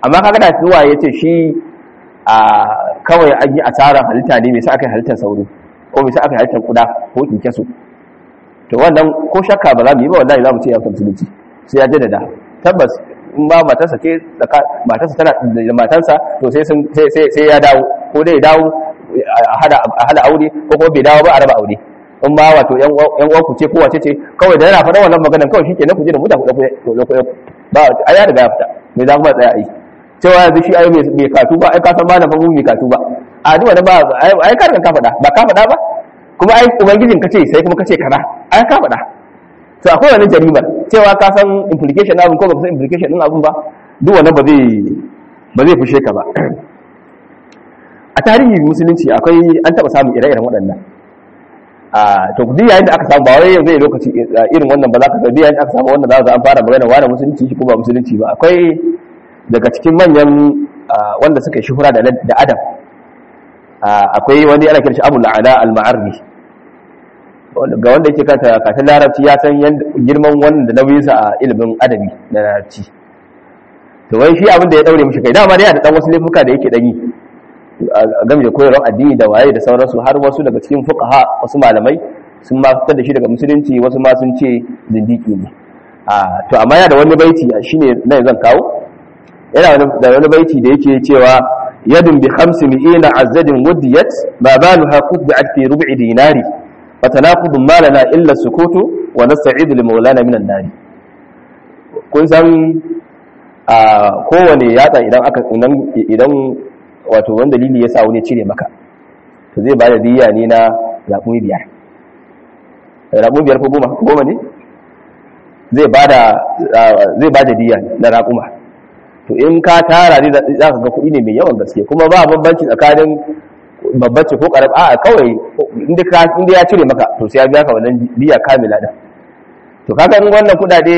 amma kaga da zuwa yace shi a kawai an yi asarar halitta ne me sa aka yi halittar sauro ko me sa aka yi halittar kuda ko kinkeso to wannan ko shakka ba za mu yi ba wallahi za mu ce ya fita musulunci sai ya jaddada tabbas in ba matarsa ce matarsa tana da matarsa to sai sai ya dawo ko dai ya dawo a hada aure ko kuma bai dawo ba a raba aure in ba wato yan uwan ku ce ko wace ce kawai da yana faɗa wannan maganar kawai shike na ku je da muta ku dauko ba a ya riga ya fita me za kuma tsaya ai cewa yanzu shi ai mai katu ba ai ka san malam fa mu mai katu ba a duk wanda ba ai ka ka faɗa ba ka faɗa ba kuma ai ubangijin ka ce sai kuma ka ce kaza ai ka faɗa to akwai wani jarimar cewa ka san implication abin ko ba san implication din abin ba duk wannan ba zai ba zai fushe ka ba a tarihi musulunci akwai an taba samun ire-iren waɗannan a to duk yayin da aka samu ba wai zai lokaci irin wannan ba za ka duk yayin da aka samu wannan za ka an fara magana wani musulunci shi ko ba musulunci ba akwai daga cikin manyan wanda suka yi shuhura da adam akwai wani ana kiran shi Abu La'ala al-Ma'arri ga wanda yake kanta kafin larabci ya san girman wannan da nauyinsa a ilimin adabi na larabci to wai shi abin da ya daure mishi kai dama dai da dan wasu laifuka da yake dani game da koyarwar addini da waye da sauransu har wasu daga cikin fuqaha wasu malamai sun ma fitar da shi daga musulunci wasu ma sun ce zindiki ne a to amma yana da wani baiti shine nan zan kawo yana da wani baiti da yake cewa yadun bi khamsi mi'ina azzadin wudiyat ma baluha qutbi'at fi rub'i dinari فتناقض ما لنا إلا السكوت ونستعيد لمولانا من النار kun san a kowane yatsa idan aka idan wato wani dalili ya sa wani cire maka to zai ba da diya ne na raƙumi biyar raƙumi biyar ko goma goma ne zai ba da diya na raƙuma to in ka tara ne za ka ga kuɗi ne mai yawan gaske kuma ba bambanci tsakanin babbace ko karab a kawai inda ka inda ya cire maka to sai ya biya ka wannan biya kamila din to kaga in wannan kudade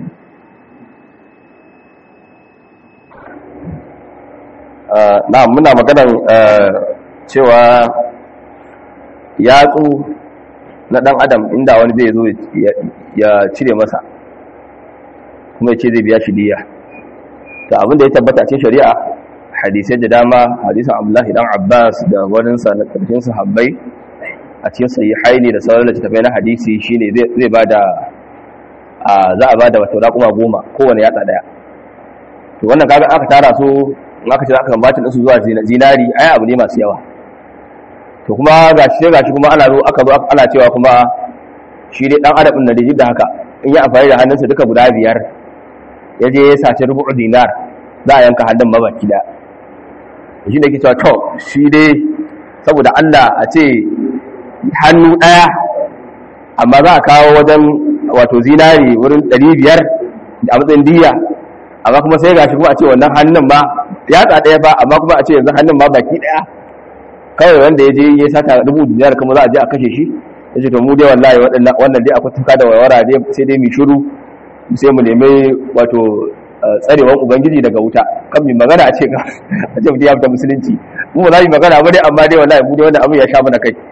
na muna maganar cewa yatsu na dan adam inda wani zai zo ya cire masa kuma ya ce zai biya shi diya to abin da ya tabbata cikin shari'a hadisai da dama hadisan abdullahi dan abbas da waninsa na karshen sahabbai a cikin sahihaini da sauran littattafai na hadisi shine zai bada za a bada wato raƙuma goma kowane yatsa daya to wannan kaga aka tara su in aka ce aka bambacin su zuwa zinari ai abu ne masu yawa to kuma gashi gashi kuma ana zo aka zo ana cewa kuma shi dai dan adam da da haka in ya amfani da hannunsa duka guda biyar ya je ya sace rubu'u dinar za a yanka hannun mabaki da shi da ke cewa to shi dai saboda Allah a ce hannu ɗaya amma za a kawo wajen wato zinari wurin 500 a matsayin diya amma kuma sai gashi kuma a ce wannan hannun ba ya ɗaya ba amma kuma a ce yanzu hannun ba baki ɗaya kawai wanda ya je ya sata dubu dinar kuma za a je a kashe shi ya ce to mu dai wallahi wannan dai akwai tuka da warwara dai sai dai mu shiru sai mu nemi wato tsarewan ubangiji daga wuta kan mi magana a ce ka a ce mutum ya fita musulunci mu ba za mu magana ba dai amma dai wallahi mu dai wannan abin ya sha mana kai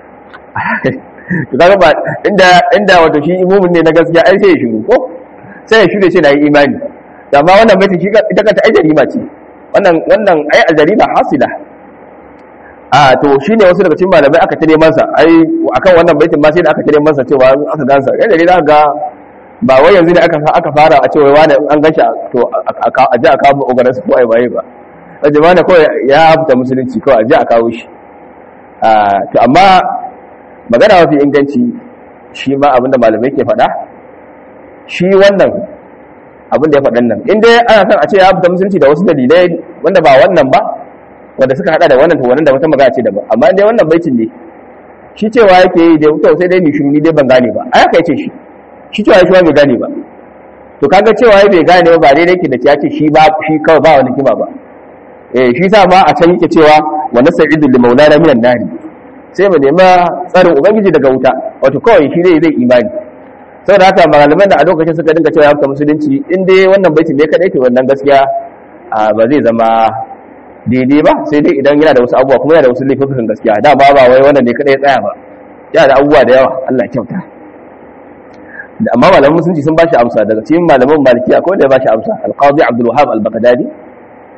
to kaga ba inda inda wato shi imumin ne na gaskiya ai sai ya shiru ko sai ya shiru ce na yi imani amma wannan baitin shi ita kanta ai jarima ce wannan wannan ai aljarima hasila a to shine wasu daga cikin malamai aka tare masa ai akan wannan baitin ma sai da aka tare masa cewa aka gansa kai da za ga ba wai yanzu da aka aka fara a cewa wani an ganshi to a ji a kawo ogaransu ko ai baye ba a jama'a kawai ya fita musulunci kawai a ji a kawo shi to amma magana mafi inganci shi ma abinda malamai ke faɗa shi wannan abin da ya faɗan nan in dai ana son a ce ya fita musulunci da wasu dalilai wanda ba wannan ba wanda suka hada da wannan to wannan da wata magana ce da ba amma dai wannan baitin ne shi cewa yake yi da to sai dai ni shiru ni dai ban gane ba ai aka yace shi shi cewa shi bai gane ba to kaga cewa bai gane ba ba dai yake da ya ce shi ba shi kawai ba wani kima ba eh shi sa ma a can yake cewa wa nas'idu li maulana minan nari sai mu nema tsarin ubangiji daga wuta wato kawai shi zai zai imani saboda haka malaman da a lokacin suka dinga cewa ya fita musulunci in dai wannan baitin ne kadai to wannan gaskiya ba zai zama daidai ba sai dai idan yana da wasu abubuwa kuma yana da wasu laifukan gaskiya da ba ba wai wannan ne kadai tsaya ba yana da abubuwa da yawa Allah kyauta amma malaman musulunci sun bashi amsa daga cikin malaman maliki akwai da ya bashi amsa alqadi abdul wahab al-baghdadi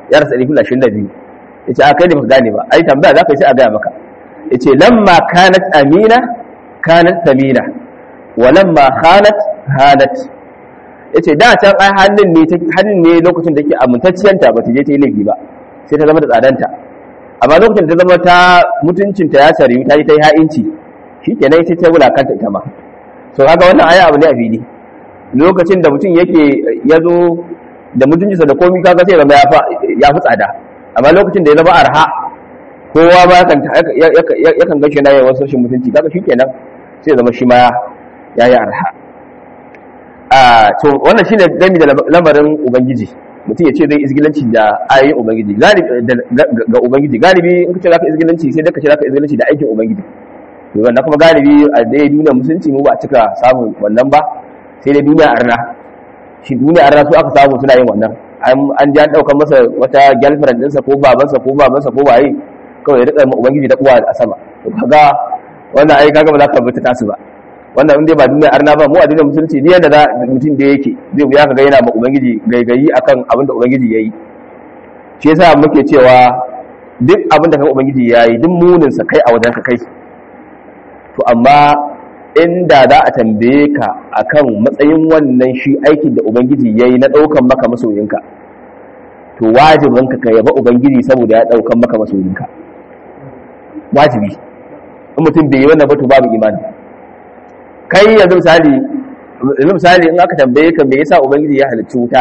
ya rasa ɗari ashirin da biyu ya ce a kai ne baka gane ba ai tambaya za ka yi sai a gaya maka ya ce lamma kanat amina kanat samina wa lamma khanat hanat ya ce da can ai hannun ne hannun ne lokacin da ke amintacciyanta ba ta je ta yi laifi ba sai ta zama da tsadanta amma lokacin da ta zama ta mutuncinta ya sariyu ta yi ta yi ha'inci shi ke nan ta wulakanta ita ma so haka wannan aya abu ne a fili lokacin da mutum yake ya zo da mutuncinsa da komi kaga sai zama ya fi tsada amma lokacin da ya zama arha kowa ba yakan gashi na yawan rashin mutunci kaga shi kenan sai zama shi ma ya yi arha a to wannan shine gami da lamarin ubangiji mutum ya ce zai izgilanci da ayoyin ubangiji ga ubangiji galibi in ka ce zaka izgilanci sai dai ka ce zaka izgilanci da aikin ubangiji to wannan kuma galibi a dai duniya musulunci mu ba a cika samun wannan ba sai dai duniya arna shi duniya arna su aka samu suna yin wannan an ji an ɗaukar masa wata girlfriend ɗinsa ko babansa ko babansa ko waye kawai ya rika ubangiji da uwa a sama to kaga wannan ai kaga ba za ka bi ta tasu ba wannan in dai ba duniya arna ba mu a duniyar musulunci ne yadda mutum da yake zai wuya ka ga yana ma ubangiji gaigayi akan abin da ubangiji yayi shi yasa muke cewa duk abin da kan ubangiji yayi duk munin sa kai a wajen ka kai to amma inda za a tambaye ka akan matsayin wannan shi aikin da ubangiji yayi na daukan maka masoyinka to wajibin ka ka yaba ubangiji saboda ya daukan maka masoyinka wajibi in mutum bai yi wannan ba to babu imani kai yanzu misali yanzu misali in aka tambaye ka me yasa ubangiji ya halicci wuta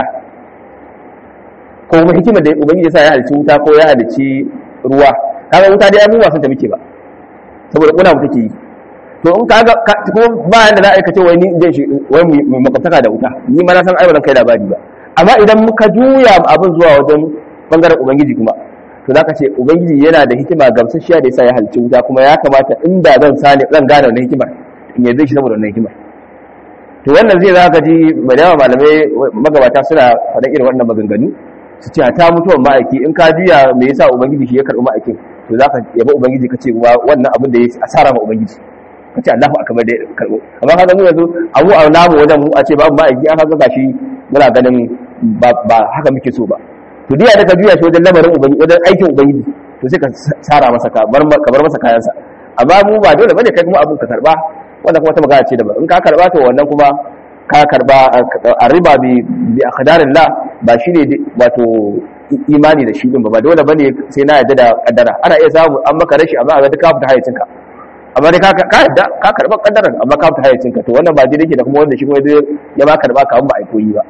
ko kuma hikimar da ubangiji yasa ya halicci wuta ko ya halicci ruwa kaga wuta dai abubuwa sun ta muke ba saboda kuna mu take yi to in kaga kuma ba yanda za a aikace wai ni zai shi wai mu makwabtaka da wuta ni ma na san ai kai labari ba amma idan muka juya abin zuwa wajen bangaren ubangiji kuma to zaka ce ubangiji yana da hikima gamsasshiya da yasa ya halicci wuta kuma ya kamata inda zan sani zan gane wannan hikimar in yarda shi saboda wannan hikimar to wannan zai zaka ji da yawa malamai magabata suna faɗa irin wannan maganganu su ce ta mutuwan ma'aiki in ka juya me yasa ubangiji shi ya karɓi ma'aikin to zaka yaba ubangiji ka ce wannan abin da ya asara ma ubangiji ka ce Allahu akbar da karɓo amma kaga mu yanzu abu a namu wajen mu a ce babu ma'aiki an haka gashi muna ganin ba haka muke so ba to diya da ka juya shi wajen lamarin ubangiji wajen aikin ubangiji to sai ka sara masa ka bar masa kayansa amma mu ba dole bane kai kuma abin ka karba wannan kuma ta magana ce daban in ka karba to wannan kuma ka karba a riba bi bi aqdarillah ba shine wato imani da shi din ba ba dole bane sai na yarda da kaddara ana iya samu an maka rashi amma a ga ka fita hayyacin ka amma dai ka ka yarda ka karba kaddaran amma ka fita hayyacin ka to wannan ba dai yake da kuma wanda shi kuma ya ma karba ka ba a koyi ba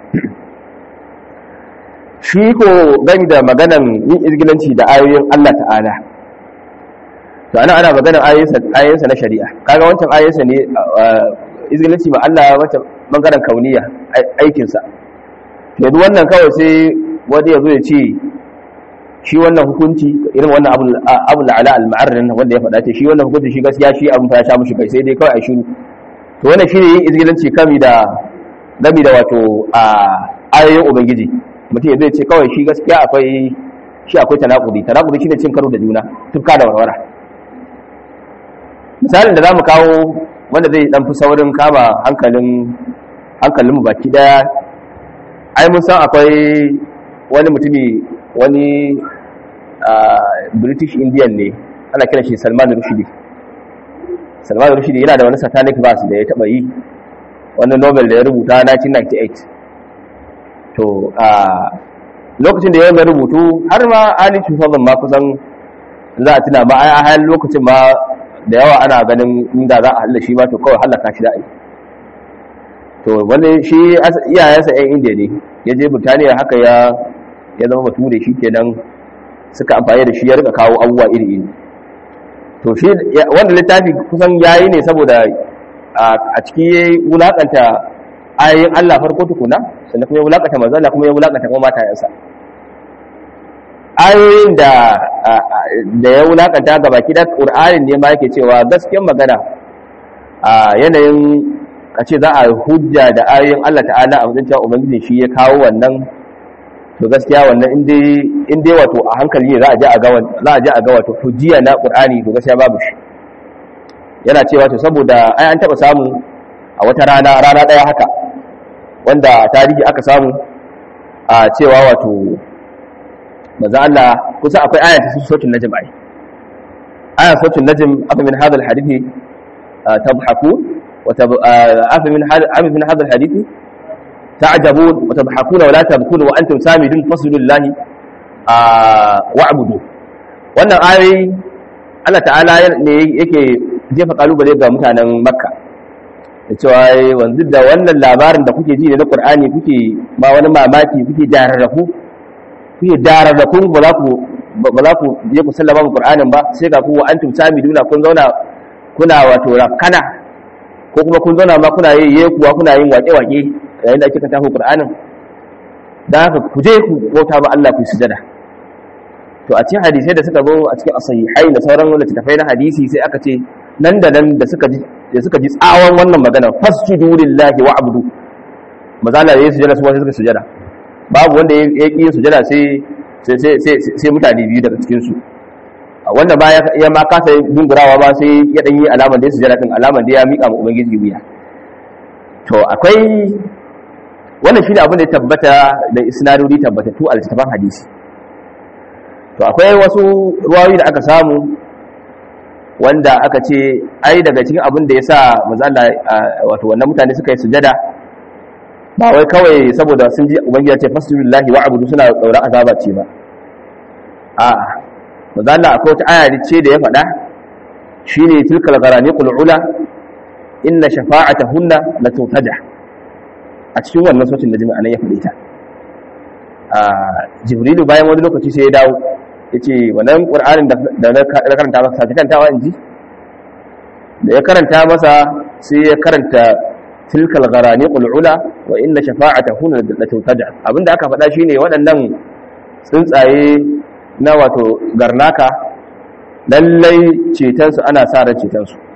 shi ko gani da maganan yin izgilanci da ayoyin Allah ta'ala to ana ana maganar ayoyinsa na shari'a kaga wancan ayoyinsa ne izgilanci ma Allah wata bangaren kauniya aikinsa yanzu wannan kawai sai wani ya zo ya ce shi wannan hukunci irin wannan abu la'ala al-ma'arrin wanda ya faɗa ce shi wannan hukunci shi gaskiya shi abin ta sha mushi kai sai dai kawai a shiru to wannan shine yin izgilanci kami da gami da wato a ayoyin ubangiji mutum ya zai ce kawai shi gaskiya akwai shi akwai tanakudi tanakudi shine cin karo da juna tufka da warwara misalin da zamu kawo wanda zai dan fi saurin kama hankalin hankalin mu baki daya ai mun san akwai wani mutumi wani british indian ne ana kiran shi salman rushdie salman rushdie yana da wani satanic verse da ya taba yi wani nobel da ya rubuta 1998 to a lokacin da ya rubutu har ma ali shufafin ma kusan za a tuna ma a halin lokacin ma da yawa ana ganin inda za a halla shi ba to kawai hallaka shi da'ai to wani shi iyayensa yan indiya ne ya je burtaniya haka ya ya zama bature shi kenan suka amfani da shi ya rika kawo abubuwa iri iri to shi wanda littafi kusan yayi ne saboda a ciki ya wulakanta ayoyin Allah farko tukuna sannan kuma ya wulakanta manzo Allah kuma ya wulakanta kuma matayensa ayoyin da da ya wulakanta ga baki da Qur'anin ne ma yake cewa gaskiyar magana a yanayin a ce za a hujja da ayoyin Allah ta'ala a wajen cewa ubangiji shi ya kawo wannan to gaskiya wannan in dai wato a hankali ne za a je a ga za a je a ga wato hujjiya na Qur'ani to gaskiya babu shi yana cewa to saboda ai an taba samu a wata rana rana daya haka wanda tarihi aka samu a cewa wato maza Allah kusa akwai aya ta suratul najm ai aya suratul najm afa min hadha alhadithi tadhaku wa afa min hadha afa min hadha alhadithi ta'jabun wa tadhakuna wa la tabkun wa antum samidun faslu lillahi wa'budu wannan ayoyi Allah ta'ala ne yake jefa kalubale ga mutanen Makka da cewa wanzu da wannan labarin da kuke ji na Qur'ani kuke ba wani mamaki kuke dararrafu kuke dararrafu ba za ku ba za ku je ku sallama mu Qur'anin ba sai ga ku wa antum samiduna kun zauna kuna wato rakana ko kuma kun zauna ma kuna yi kuwa kuna yin waƙe-waƙe yayin da ake kan tafi Qur'anin dan haka ku je ku bauta ba Allah ku sujada to a cikin hadisai da suka zo a cikin asahihai da sauran wanda tafai na hadisi sai aka ce nan da nan da suka ji da suka ji tsawon wannan magana fasjudu lillahi wa'budu mazala yayin sujada su wanda suka sujada babu wanda ya yi sujada sai sai sai sai mutane biyu daga cikin su wanda ba ya ma kasa dungurawa ba sai ya dan yi alamar da ya sujada din alamar da ya mika ma ubangiji wuya to akwai wannan shine abin da ya tabbata da isnadodi tabbatattu a littafin hadisi to akwai wasu ruwayoyi da aka samu wanda aka ce ai daga cikin abin da ya sa mazala wato wannan mutane suka yi sujada ba wai kawai saboda sun ji ubangiji ya ce fasulullahi wa abudu suna tsoron azaba ce ba a mazala akwai wata aya ce da ya faɗa shine tilkal gharaniqul ula inna shafa'atahunna la tutaja a cikin wannan sautin da jami'a nan ya faɗi ta jibrilu bayan wani lokaci sai ya dawo ya ce wannan ƙur'anin da na karanta masa sake kantawa in ji da ya karanta masa sai ya karanta tilkal gharani qul'ula wa inna shafa'ata huna la tutaja abinda aka faɗa shine waɗannan tsuntsaye na wato garnaka lallai ceton su ana sa ran ceton su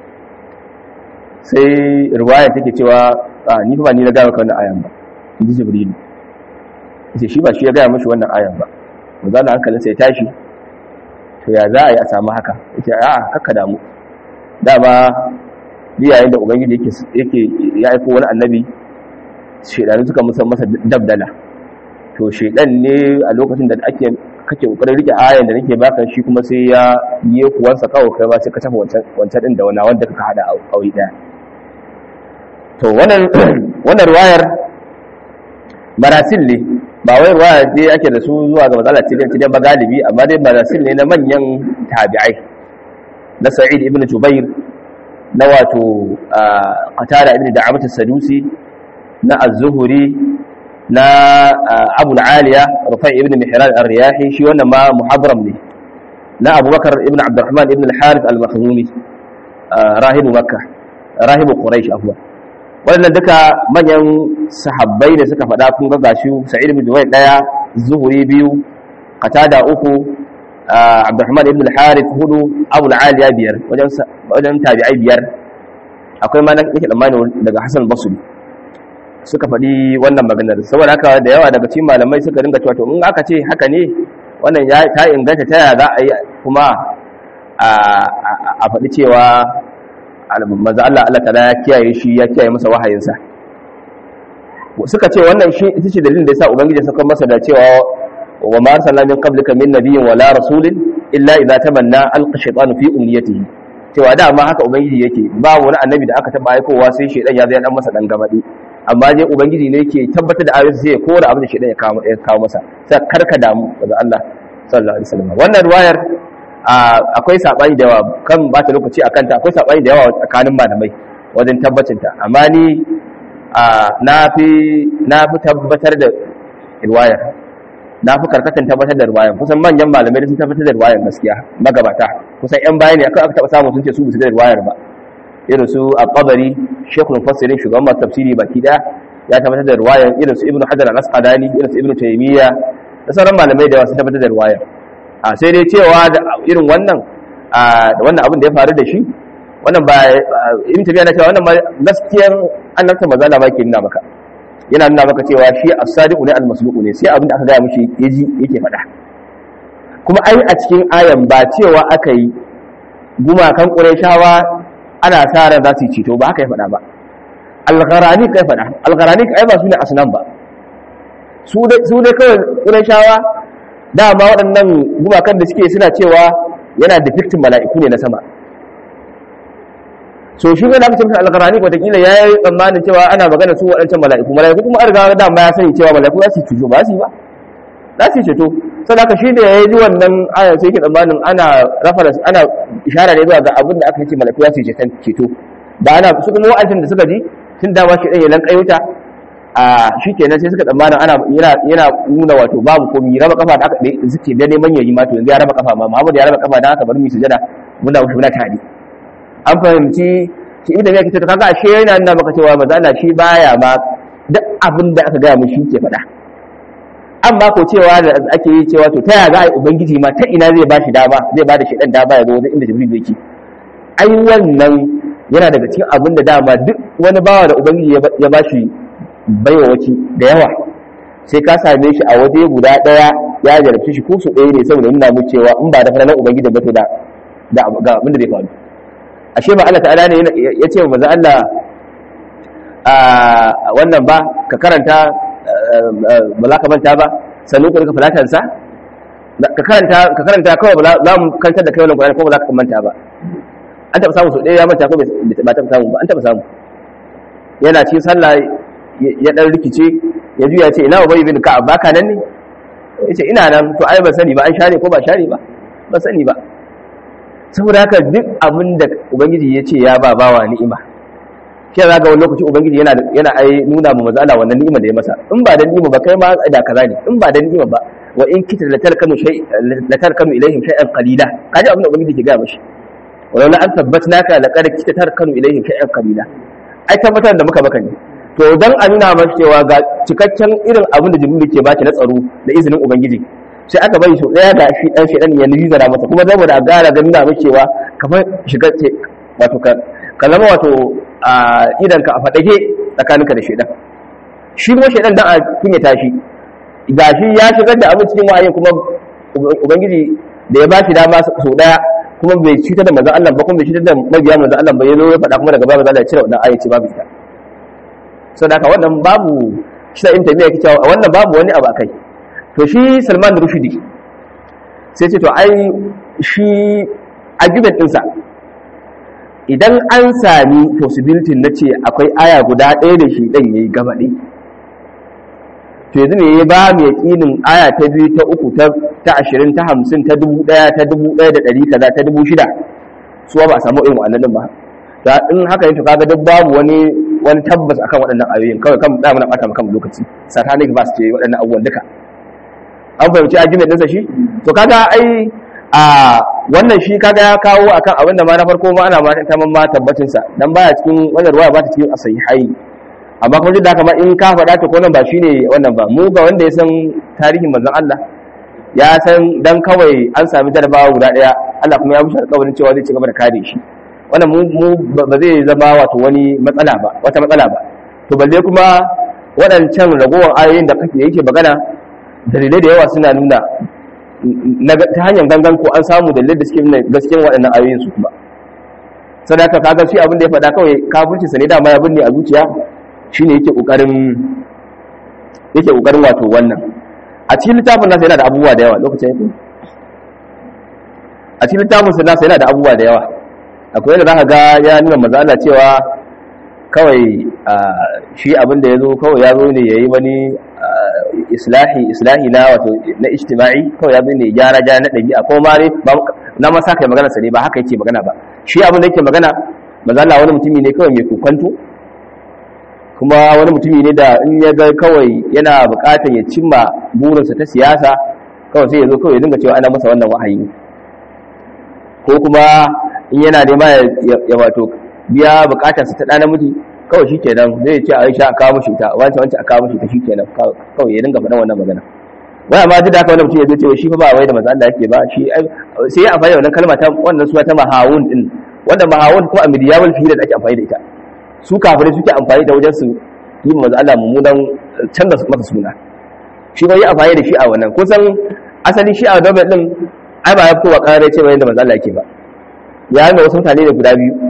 sai riwaya take cewa ni fa ba ni na ga maka wannan ayan ba in ji jibrilu yace shi ba shi ya gaya mashi wannan ayan ba manzo Allah hankalinsa ya tashi to ya za a yi a samu haka yace a'a haka damu dama biyayen da ubangiji yake yake ya aiko wani annabi shedanu suka musa masa dabdala to shedan ne a lokacin da ake kake kokarin rike ayan da nake baka shi kuma sai ya yi kuwansa kawai kai ba sai ka tafi wancan wancan din da wani wanda kaka hada aure daya to wannan wannan riwayar marasil ne ba wai ruwaya dai ake da su zuwa ga matsala cikin cikin ba galibi amma dai marasil ne na manyan tabi'ai na sa'id ibn jubair na wato qatada ibn da'amat as-sadusi na az-zuhri na abu al-aliya rufai ibn mihran ar-riyahi shi wannan ma muhadram ne na abubakar ibn abdurrahman ibn al-harith al-makhzumi rahibu makkah rahibu quraish afwan waɗannan duka manyan sahabbai da suka faɗa kun ga gashi sa'id ibn jubair daya zuhuri biyu qatada uku abdurrahman ibn al-harith hudu abu al-aliya biyar wajen wajen tabi'ai biyar akwai ma nake tsammani daga hasan basri suka faɗi wannan maganar saboda haka da yawa daga cikin malamai suka dinga cewa to in aka ce haka ne wannan ya ta inganta ta yaya za a yi kuma a faɗi cewa manzo Allah Allah ta'ala ya kiyaye shi ya kiyaye masa wahayinsa suka ce wannan shi ita ce dalilin da yasa ubangiji saka masa da cewa wa ma arsalna min qablika min nabiyyin wala rasulin illa idza tamanna alqa shaytanu fi umniyatihi cewa da amma haka ubangiji yake ba wani annabi da aka taba aikowa sai shaytan ya zai dan masa dan gamadi amma dai ubangiji ne yake tabbatar da ayoyi sai ya kora abin da shaytan ya kawo ya kawo masa sai karka damu daga Allah sallallahu alaihi wasallam wannan riwayar akwai sabani da yawa kan ba ta lokaci akan ta akwai sabani da yawa tsakanin malamai wajen tabbacin ta amma ni na fi na fi tabbatar da riwayar na fi karkatan tabbatar da riwayar kusan manyan malamai sun tabbatar da riwayar gaskiya magabata kusan yan bayani aka aka taba samu sun ce su bisu da riwayar ba irin su al-qabari shekul mufassirin shugaban masu tafsiri baki daya ya tabbatar da riwayar irin su ibnu hajar al-asqalani irin su ibnu taymiya da sauran malamai da yawa sun tabbatar da riwayar a sai dai cewa da irin wannan da wannan abin da ya faru da shi wannan ba in tafiya na cewa wannan gaskiyar annabta maza na baki nuna maka yana nuna maka cewa shi as-sadiqu ne al-masluqu ne sai abin da aka gaya mishi yaji yake faɗa kuma ai a cikin ayan ba cewa aka yi gumakan qurayshawa ana sa ran za su yi ceto ba haka ya faɗa ba al-gharani kai faɗa al-gharani ai ba su ne asnan ba su dai su dai kawai qurayshawa dama waɗannan gumakan da suke suna cewa yana depicting mala'iku ne na sama so shi ne da aka ce masa alƙarani wataƙila ya yi tsammanin cewa ana magana su waɗancan mala'iku mala'iku kuma an riga dama ya sani cewa mala'iku za su ceto ba su yi ba za su ceto saboda haka shi da ya yi wannan ayar sai yake tsammanin ana rafa ana ishara ne zuwa ga abin da aka ce mala'iku za su ceto ba ana su kuma wa'ancin da suka ji tun dama shi ɗan ya lanƙayuta a shi kenan sai suka tsammana ana yana nuna wato babu komi raba kafa da aka suke da neman yayi ma to yanzu ya raba kafa ma Muhammad ya raba kafa da aka bar mu sujada muna wuce muna tare an fahimci shi ibn ya kace to kaga ashe yana nuna maka cewa manzo Allah shi baya ma duk abin da aka gaya mu shi ke faɗa amma ko cewa da ake yi cewa to ta ya za a yi ubangiji ma ta ina zai bashi dama zai bada shi dan dama ya zo wajen inda jibril yake ai wannan yana daga cikin abin da dama duk wani bawa da ubangiji ya bashi baiwa wace da yawa sai ka same shi a waje guda daya ya jarabci shi ko su ɗaya ne saboda nuna mu cewa in ba da fara ubangiji ba to da da ga abin da zai faru ashe ba Allah ta'ala ne ya ce wa manzo Allah a wannan ba ka karanta ba za ka manta ba sannu ka falatan sa ka karanta ka karanta kawai ba za mu kantar da kai wannan Qur'ani ko ba za ka manta ba an taɓa samu so ɗaya ya manta ko bai taɓa samu ba an taɓa samu yana cikin sallah ya dan rikice ya juya ce ina ubay bin ka'ab baka nan ne yace ina nan to ai ban sani ba an share ko ba share ba ban sani ba saboda haka duk abin da ubangiji ya ce ya ba bawa ni'ima shi za ga wani lokaci ubangiji yana yana ai nuna mu maza Allah wannan ni'ima da ya masa in ba da ni'ima ba kai ma da kaza ne in ba da ni'ima ba wa in kita la tarkanu shay la tarkanu ilaihim shay'an qalila kaji abin da ubangiji ke ga mishi wa la an tabbatnaka laqad kita tarkanu ilaihim shay'an qalila ai tabbatar da muka maka ne to dan a nuna masa cewa ga cikakken irin abin da jibril ke baki na tsaro da izinin ubangiji sai aka bari sau daya da shi dan shedan ya nizara masa kuma saboda a gara ga nuna masa cewa kamar shiga wato ka ka zama wato a idan ka a fadake tsakaninka da shedan shi kuma shedan dan a kinye tashi gashi ya shigar da abin cikin wa'ayin kuma ubangiji da ya ba shi dama sau daya kuma bai cutar da manzon Allah ba kuma bai cutar da mabiya manzon Allah ba ya zo ya faɗa kuma daga babu zalla ya cire wannan ayyaci babu ita saboda haka wannan babu shi da intabiya yake cewa wannan babu wani abu akai to shi Salman Rushdie sai ce to ai shi argument ɗinsa idan an sami possibility na ce akwai aya guda ɗaya da shi ɗan yayi gabaɗe to yanzu ne ya ba mu yaƙinin aya ta biyu ta uku ta ashirin ta hamsin ta dubu ɗaya ta dubu ɗaya da ɗari kaza ta dubu shida su ba a samu irin wa'annan ba da in haka ne to kaga duk babu wani wani tabbas akan waɗannan ayoyin kawai kan da muna ɓata maka lokaci satanic verse ce waɗannan abubuwan duka an fahimci argument ɗinsa shi to kaga ai a wannan shi kaga ya kawo akan abin da ma na farko ma ana ma ta ma tabbacin sa dan baya cikin wannan ruwaya ba ta cikin asahihai amma kuma duk da haka ma in ka faɗa ta ko nan ba shine wannan ba mu ga wanda ya san tarihin manzon Allah ya san dan kawai an sami jarabawa guda daya Allah kuma ya mushi alƙawarin cewa zai ci gaba da kare shi wannan mu ba zai zama wato wani matsala ba wata matsala ba to balle kuma waɗancan ragowar ayoyin da kake yake magana dalilai da yawa suna nuna ta hanyar gangan ko an samu dalilai da suke nuna gaskiyar waɗannan ayoyin su kuma sadaka kaga shi abin da ya faɗa kawai kafircinsa ne dama ya binne a zuciya shine yake kokarin yake kokarin wato wannan a cikin littafin nasa yana da abubuwa da yawa lokacin yake a cikin littafin nasa yana da abubuwa da yawa akwai yadda zaka ga ya nuna maza Allah cewa kawai shi abin da yazo kawai ya zo ne yayi wani islahi islahi na wato na ijtima'i kawai ya zo ne gyara gyara na dabi'a ko ma ne na ma saka magana sa ne ba haka yake magana ba shi abin da yake magana maza Allah wani mutumi ne kawai mai kokonto kuma wani mutumi ne da in ya ga kawai yana bukatar ya cimma burinsa ta siyasa kawai sai ya zo kawai ya dinga cewa ana masa wannan wahayi ko kuma in yana nema ya wato biya bukatarsa ta ɗan namiji kawai shi kenan zai ce a aisha a kawo mashi ta wancan wancan a kawo mashi ta shi kenan kawai ya dinga faɗan wannan magana wai amma duk da haka wani mutum ya zo cewa shi fa ba wai da manzo Allah yake ba shi sai ya amfani da wannan kalma ta wannan suna ta mahawun din wanda mahawun kuma a midiyawul fiye da ake amfani da ita su kafirai suke amfani da wajen su yi manzo Allah mummunan canza masa suna shi ba yi amfani da shi a wannan kusan asali shi a domin din ai ba ya kowa kare ce ba yadda manzo Allah yake ba ya nuna wasu mutane da guda biyu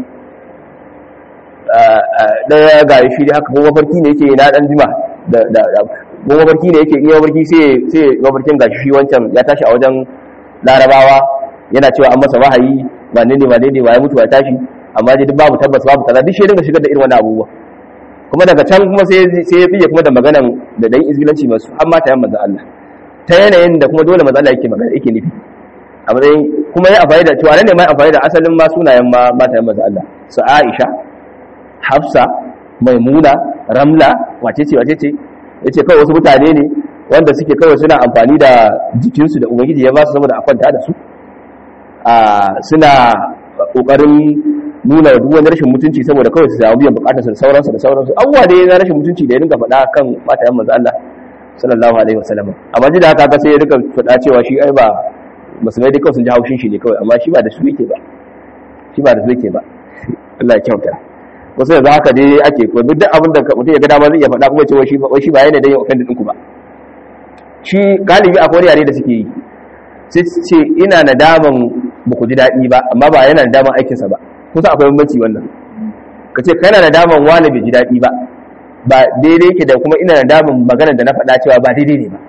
daya ga shi dai haka kuma mafarki ne yake na dan jima da ko mabarki ne yake iya mabarki sai sai mabarkin gashi shi wancan ya tashi a wajen larabawa yana cewa an masa wahayi ba ne ne ba ne ba ya mutu ya tashi amma dai duk babu tabbas babu kaza duk shi dinga shigar da irin wannan abubuwa kuma daga can kuma sai sai ya biye kuma da maganan da dan izgilanci masu har mata yan manzo Allah ta yanayin da kuma dole manzo Allah yake magana yake nufi a matsayin kuma ya amfani da cewa ne mai amfani da asalin ma sunayen ma mata yan manzo Allah su Aisha Hafsa Maimuna Ramla wace ce wace ce yace kawai wasu mutane ne wanda suke kawai suna amfani da jikinsu da ubangiji ya ba su saboda a kwanta da su a suna kokarin nuna duk wani rashin mutunci saboda kawai su samu biyan bukatar su da sauransu da sauransu abubuwa da na rashin mutunci da ya dinga faɗa kan matayen manzo Allah sallallahu alaihi wasallam amma ji da haka ka sai ya dinga faɗa cewa shi ai ba musulmai dai kawai sun ji haushin shi ne kawai amma shi ba da su yake ba shi ba da su yake ba Allah ya kyauta wasu yanzu haka dai ake ko duk abin da mutum ya ga dama zai iya faɗa kuma cewa shi wai shi ba yana da yin offend ɗinku ba shi galibi akwai yare da suke yi sai ce ina nadaman ba ku ji daɗi ba amma ba yana nadaman aikinsa ba kusa akwai bambanci wannan ka ce kana nadaman wani bai ji daɗi ba ba daidai ke da kuma ina nadaman maganar da na faɗa cewa ba daidai ne ba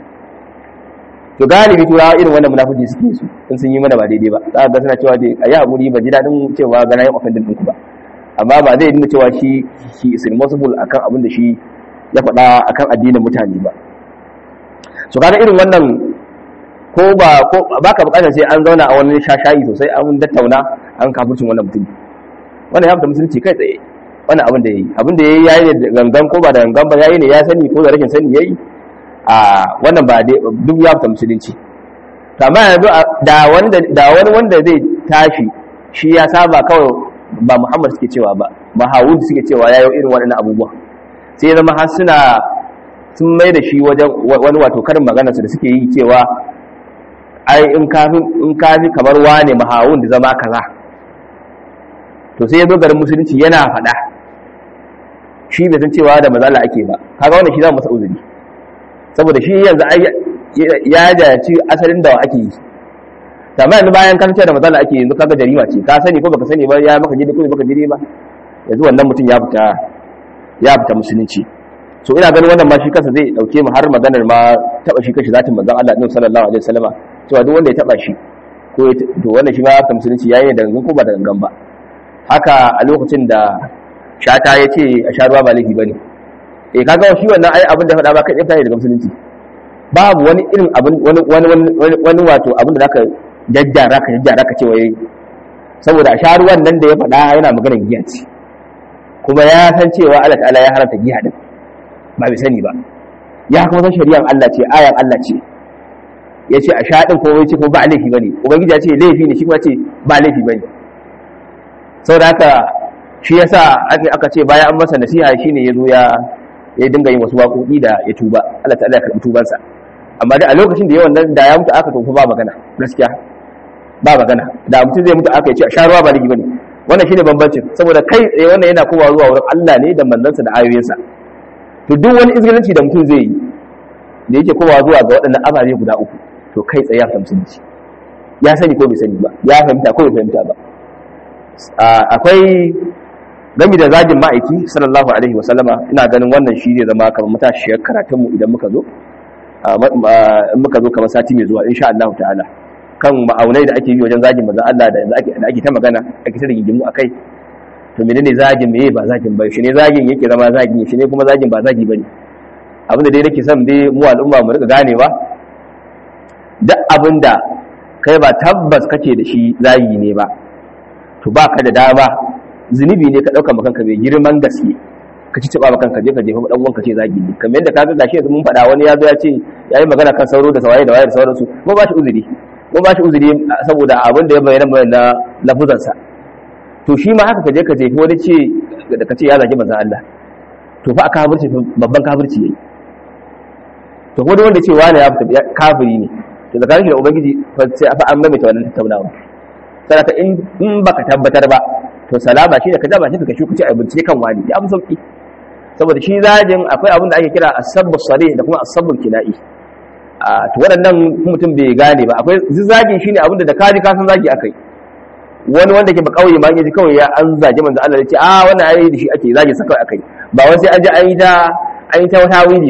to galibi turawa irin wannan munafiki suke su in sun yi mana ba daidai ba za ga suna cewa dai a yi haƙuri ba ji daɗin cewa gana yin offending ɗinku ba amma ba zai nuna cewa shi shi is responsible akan abin da shi ya faɗa akan addinin mutane ba so kaga irin wannan ko ba ko baka bukatar sai an zauna a wani shashayi sosai an dattauna an kafircin wannan mutum wannan ya fita musulunci kai tsaye wannan abin da yayi abin da yayi yayi da gangan ko ba da gangan ba yayi ne ya sani ko da rashin sani yayi a wannan ba duk ya fita musulunci to amma yanzu da wanda da wani wanda zai tashi shi ya saba kawai ba Muhammad suke cewa ba ba Hawud suke cewa yayi irin waɗannan abubuwa sai ya zama har suna sun mai da shi wajen wani wato karin maganarsu da suke yi cewa ai in kafin in kafi kamar wane mahawun da zama kaza to sai ya zo garin musulunci yana faɗa shi bai san cewa da mazala ake ba kaga wannan shi za masa uzuri saboda shi yanzu ya jaci asalin da ake yi amma yanzu bayan kan da mazala ake yanzu kaga jarima ce ka sani ko baka sani ba ya maka jini ko baka jini ba yanzu wannan mutum ya fita ya fita musulunci so ina ganin wannan ma shi kansa zai dauke mu har maganar ma taba shi kashi zatin manzon Allah din sallallahu alaihi wasallama cewa duk wanda ya taba shi ko to wannan shi ma ya musulunci yayi da gangan ko ba da gangan ba haka a lokacin da shata ya ce a sha ruwa ba laifi bane eh kaga shi wannan ai abin da faɗa ba kai tsaya daga musulunci babu wani irin abin wani wani wani wato abin da zaka jajjara ka jajjara ka ce wai saboda a sha ruwan nan da ya faɗa yana maganar giya ce kuma ya san cewa Allah ta'ala ya haramta giya din ba bai sani ba ya kuma san shari'ar Allah ce ayan Allah ce ya ce a shaɗin ko wai ce ko ba laifi bane ubangiji ya ce laifi ne shi kuma ce ba laifi bane saboda haka shi yasa aka ce bayan an masa nasiha shine yazo ya ya dinga yin wasu waƙoƙi da ya tuba Allah ta'ala ya karɓi tubansa amma da a lokacin da yawan nan da ya mutu aka tofa ba magana gaskiya ba magana da mutum zai mutu aka ya ce a sha ruwa ba laifi bane wannan shine bambancin saboda kai tsaye wannan yana kowa zuwa wurin Allah ne da manzansa da ayoyinsa to duk wani izgilanci da mutum zai yi da yake kowa zuwa ga waɗannan ababe guda uku to kai tsaye ya fahimci musulunci ya sani ko bai sani ba ya fahimta ko bai fahimta ba akwai gami da zagin ma'aiki sallallahu alaihi wa sallama ina ganin wannan shi ne zama kamar matashiyar karatunmu idan muka zo muka zo kamar sati mai zuwa insha Allah ta'ala kan ma'aunai da ake yi wajen zagin manzon Allah da yanzu ake ta magana ake ta rigingimu akai to menene zagin meye ba zagin ba shi ne zagin yake zama zagi shi ne kuma zagin ba zagi bane abin da dai nake son dai mu al'umma mu rika ganewa duk abin da kai ba tabbas kake da shi zagi ne ba to ba ka da dama zunubi ne ka dauka makanka mai girman gaske ka ci taba makanka je ka jefa dan uwanka ce zagi ne kamar yadda kaga gashi yanzu mun faɗa wani ya zo ya ce yayi magana kan sauro da sawaye da waye da sauransu mu ba shi uzuri mu ba shi uzuri saboda abin da ya bayyana bayyana lafuzansa to shi ma haka kaje ka jefi wani ce da ka ce ya zagi manzon Allah to fa aka kafirci babban kafirci yayi to ko wanda ce wani ya fita kafiri ne to da kafirci da ubangiji fa sai fa an maimaita wannan tattaunawa saboda in in baka tabbatar ba to salama shi da ka daba shi ka shi kuce a bincike kan wani ya fi sauki saboda shi zagin akwai abin da ake kira as-sabbu sarih da kuma as-sabbu kina'i a to waɗannan mutum bai gane ba akwai zagin shine abin da da kaji ka san zagi akai wani wanda ke ba kauye ma yaji kawai ya an zage manzo Allah ya ce a wannan ayi da shi ake zage sa kawai akai ba wai sai an ji an yi ta an yi ta wata wili ba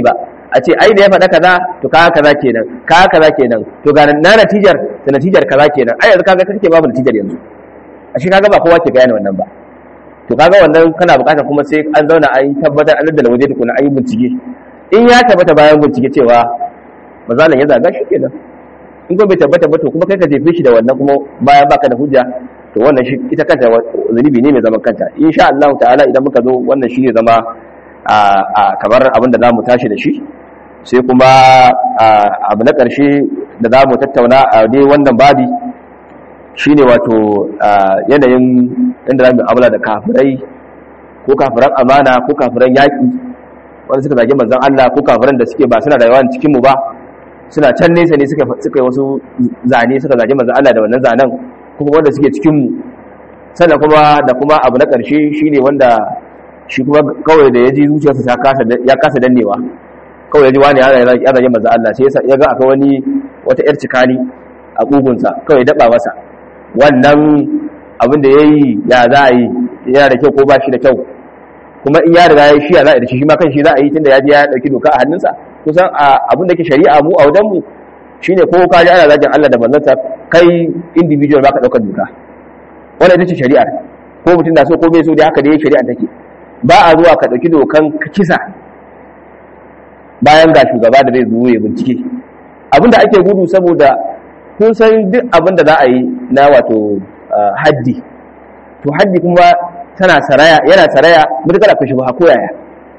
a ce ai da ya faɗa kaza to ka kaza kenan ka kaza kenan to ga na natijar da natijar kaza kenan ai yanzu kaga kake babu natijar yanzu a shi kaga ba kowa ke gane wannan ba to kaga wannan kana bukatar kuma sai an zauna an yi tabbatar an da waje tukuna an yi bincike in ya tabbata bayan bincike cewa mazalan ya zaga shi kenan in kuma bai tabbata ba to kuma kai ka jefe shi da wannan kuma bayan baka da hujja to wannan shi ita kanta zunubi ne mai zaman kanta insha Allah ta'ala idan muka zo wannan shi ne zama a kamar abin da zamu tashi da shi sai kuma abu na ƙarshe da zamu tattauna a dai wannan babi shine wato yanayin inda zamu abula da kafirai ko kafiran amana ko kafiran yaƙi wanda suka zage manzon Allah ko kafiran da suke ba suna rayuwa cikin mu ba suna can nesa ne suka suka yi wasu zane suka zage manzon Allah da wannan zanen kuma wanda suke cikin mu sannan kuma da kuma abu na ƙarshe shine wanda shi kuma kawai da ya ji zuciyarsa ta kasa ya kasa dannewa kawai ya ji wani ya zage manzon Allah sai ya ga akwai wani wata yar cikani a kugunsa kawai daba masa wannan abin da yayi ya za a yi yana da kyau ko ba shi da kyau kuma in ya riga ya shi ya za a yi da shi shi ma kan shi za a yi tunda ya je ya dauki doka a hannunsa kusan abin da ke shari'a mu a wajen mu shine ko ka ji ana zagin Allah da manzansa kai individual ba ka daukar doka wannan ita ce shari'ar ko mutum da so ko bai so dai haka dai shari'ar take ba a zuwa ka dauki dokan kisa bayan ga shugaba da zai zo ya bincike abinda ake gudu saboda kun san duk abin da za a yi na wato haddi to haddi kuma tana saraya yana saraya mutakar akwai shubha ko yaya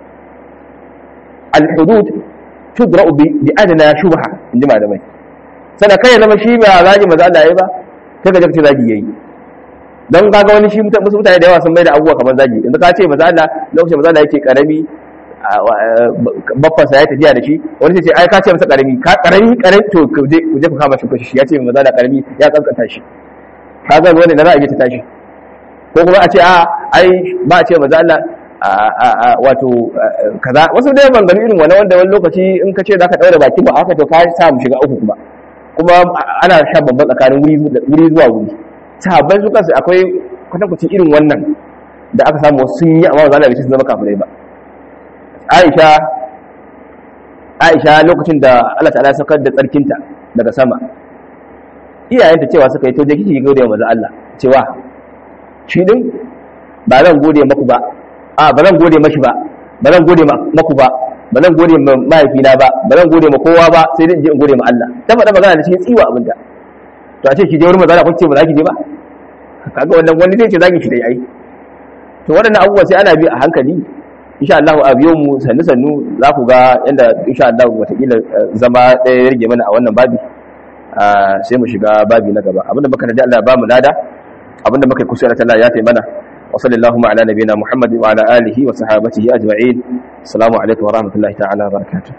al-hudud tudra'u bi adna shubha inji malamai sana kai zama shi ba zagi maza Allah yayi ba sai ka je ka zagi yayi don kaga wani shi mutane da yawa sun mai da abubuwa kamar zagi yanzu ka ce maza Allah lokacin maza Allah yake karami babban sa ya tafiya da shi wani sai ce ai ka ce masa karami ka karami karami to ku je ku je ku kama shi kashi ya ce maza Allah karami ya kankanta shi kaga wani da za a je ta tashi ko kuma a ce a ai ba a ce maza Allah wato kaza wasu dai ban gani irin wani wanda wani lokaci in ka ce za ka ɗaure baki ba haka to ka sa mu shiga uku kuma kuma ana sha bambam tsakanin wuri zuwa wuri sahabbai su kansu akwai kwatankwacin irin wannan da aka samu sun yi amma maza Allah bai sun zama kafirai ba Aisha Aisha lokacin da Allah ta'ala saukar da tsarkinta daga sama iyayenta cewa suka yi to je kike gode wa manzo Allah cewa shi din ba zan gode maku ba a ba zan gode mashi ba ba zan gode maku ba ba zan gode ma mahaifina ba ba zan gode ma kowa ba sai dai in je in gode ma Allah ta faɗa magana da cikin tsiwa abinda to a ce ki je wurin manzo Allah kun ce ba za ki je ba kaga wannan wani zai ce zaki shi dai ai to waɗannan abubuwa sai ana bi a hankali insha Allah a biyo mu sannu sannu za ku ga yanda insha Allah watakila zama ɗaya ya rage mana a wannan babi sai mu shiga babi na gaba abinda muka da Allah ya ba mu lada abinda muka kusa da Allah ya tayi mana wa sallallahu ala nabiyina Muhammad wa ala alihi wa sahabatihi ajma'in assalamu alaikum wa rahmatullahi ta'ala wa barakatuh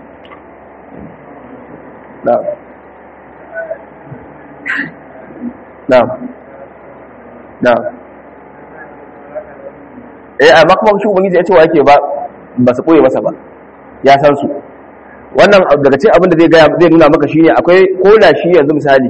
na'am na'am na'am eh amma kuma shi ubangiji ya ce wa yake ba ba su koye masa ba ya san su wannan daga cikin abin da zai gaya zai nuna maka shine akwai ko da shi yanzu misali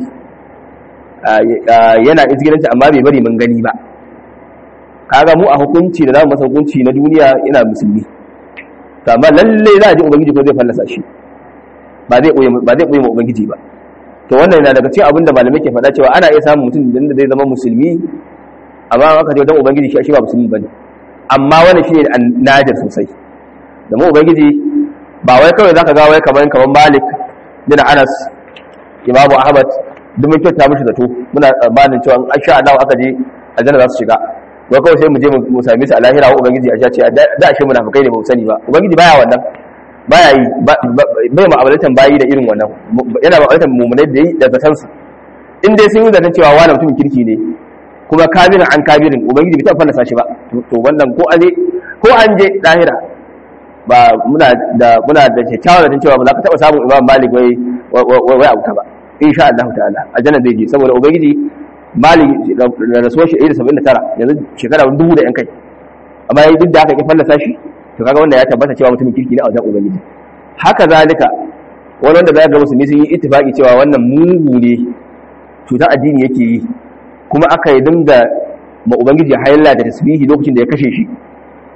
yana izgiranci amma bai bari mun gani ba kaga mu a hukunci da zamu masa hukunci na duniya yana musulmi to amma lalle za a ji ubangiji ko zai fallasa shi ba zai koye ba zai koye ma ubangiji ba to wannan yana daga cikin abin da malamai ke faɗa cewa ana iya samun mutum da zai zama musulmi amma aka je wajen ubangiji shi ba musulmi bane amma wannan shine nadir sosai da mu ubangiji ba wai kawai zaka ga wai kaman kaman Malik bin Anas Imam Ahmad duk mun kyauta mishi zato muna tsammanin cewa an sha Allah aka je aljanna za su shiga wai kawai sai mu je mu same su a lahira wa ubangiji a ce da shi munafikai ne ba mu sani ba ubangiji baya wannan baya yi bai ma'amalatan bayi da irin wannan yana ma'amalatan mummunai da yi da zaton su in dai sun yi zaton cewa wani mutumin kirki ne kuma kabirin an kabirin ubangiji bai taɓa fallasa shi ba to wannan ko an je ko an je lahira ba muna da muna da kyakkyawar da cewa ba za ka taɓa samun imam malik wai wai abuta ba insha Allah ta'ala aljanna zai je saboda ubangiji malik da rasuwar shi 179 yanzu shekara dubu da yan kai amma yayi duk da haka ya fallasa shi to kaga wanda ya tabbata cewa mutumin kirki ne a wajen ubangiji haka zalika wani wanda zai ga musulmi sun yi ittifaki cewa wannan mugu ne cutar addini yake yi kuma aka yi dinga ma ubangiji haila da tasbihi lokacin da ya kashe shi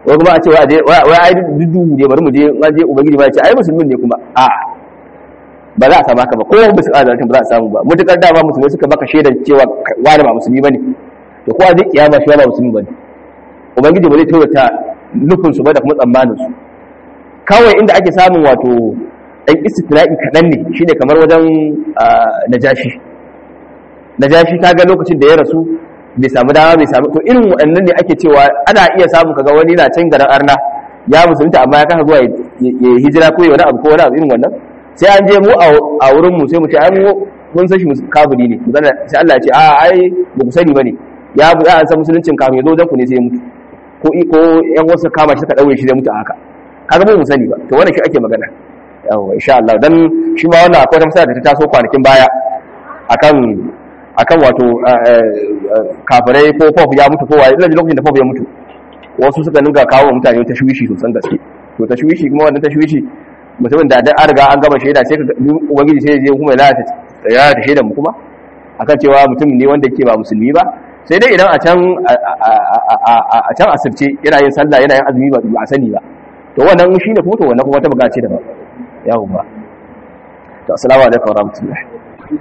ko kuma a ce wai ai dudu ne bari mu je an je ubangiji ba ya ce ai musulmin ne kuma a ba za a samu haka ba ko ba su ƙara ba za a samu ba mutukar dama musulmai suka baka shaidar cewa wani ba musulmi bane to ko a je kiyama shi ba musulmi bane ubangiji ba zai taurata nufin su ba da kuma tsammanin su kawai inda ake samun wato ɗan istifla'i kaɗan ne shine kamar wajen najashi najashi ta ga lokacin da ya rasu bai samu dama bai samu to irin waɗannan ne ake cewa ana iya samu kaga wani na can garin arna ya musulunta amma ya kasa zuwa ya hijira ko ya wani abu ko wani abu irin wannan sai an je mu a wurin mu sai mu ce ai mu mun san shi kafiri ne sai Allah ya ce a ai ba ku sani bane ya bu ya san musuluncin kafin ya zo wajen ku ne sai ya mutu ko ko yan wasu kama shi suka daure shi zai mutu a haka kaga mu sani ba to wannan shi ake magana yawa insha Allah dan shi ma wannan akwai wata da ta taso kwanakin baya akan akan wato kafirai ko fof ya mutu ko waye ina lokacin da fof ya mutu wasu suka ninka kawo mutane tashwishi sosan gaske to tashwishi kuma wannan tashwishi mutumin da da an riga an gama shaida sai ka ubangiji sai je kuma ya lalata ya lalata shaidan mu kuma akan cewa mutum ne wanda yake ba musulmi ba sai dai idan a can a can asirce yana yin sallah yana yin azumi ba a sani ba to wannan shine kuma to wannan kuma ta bukace da ba yawo ba to assalamu alaikum warahmatullahi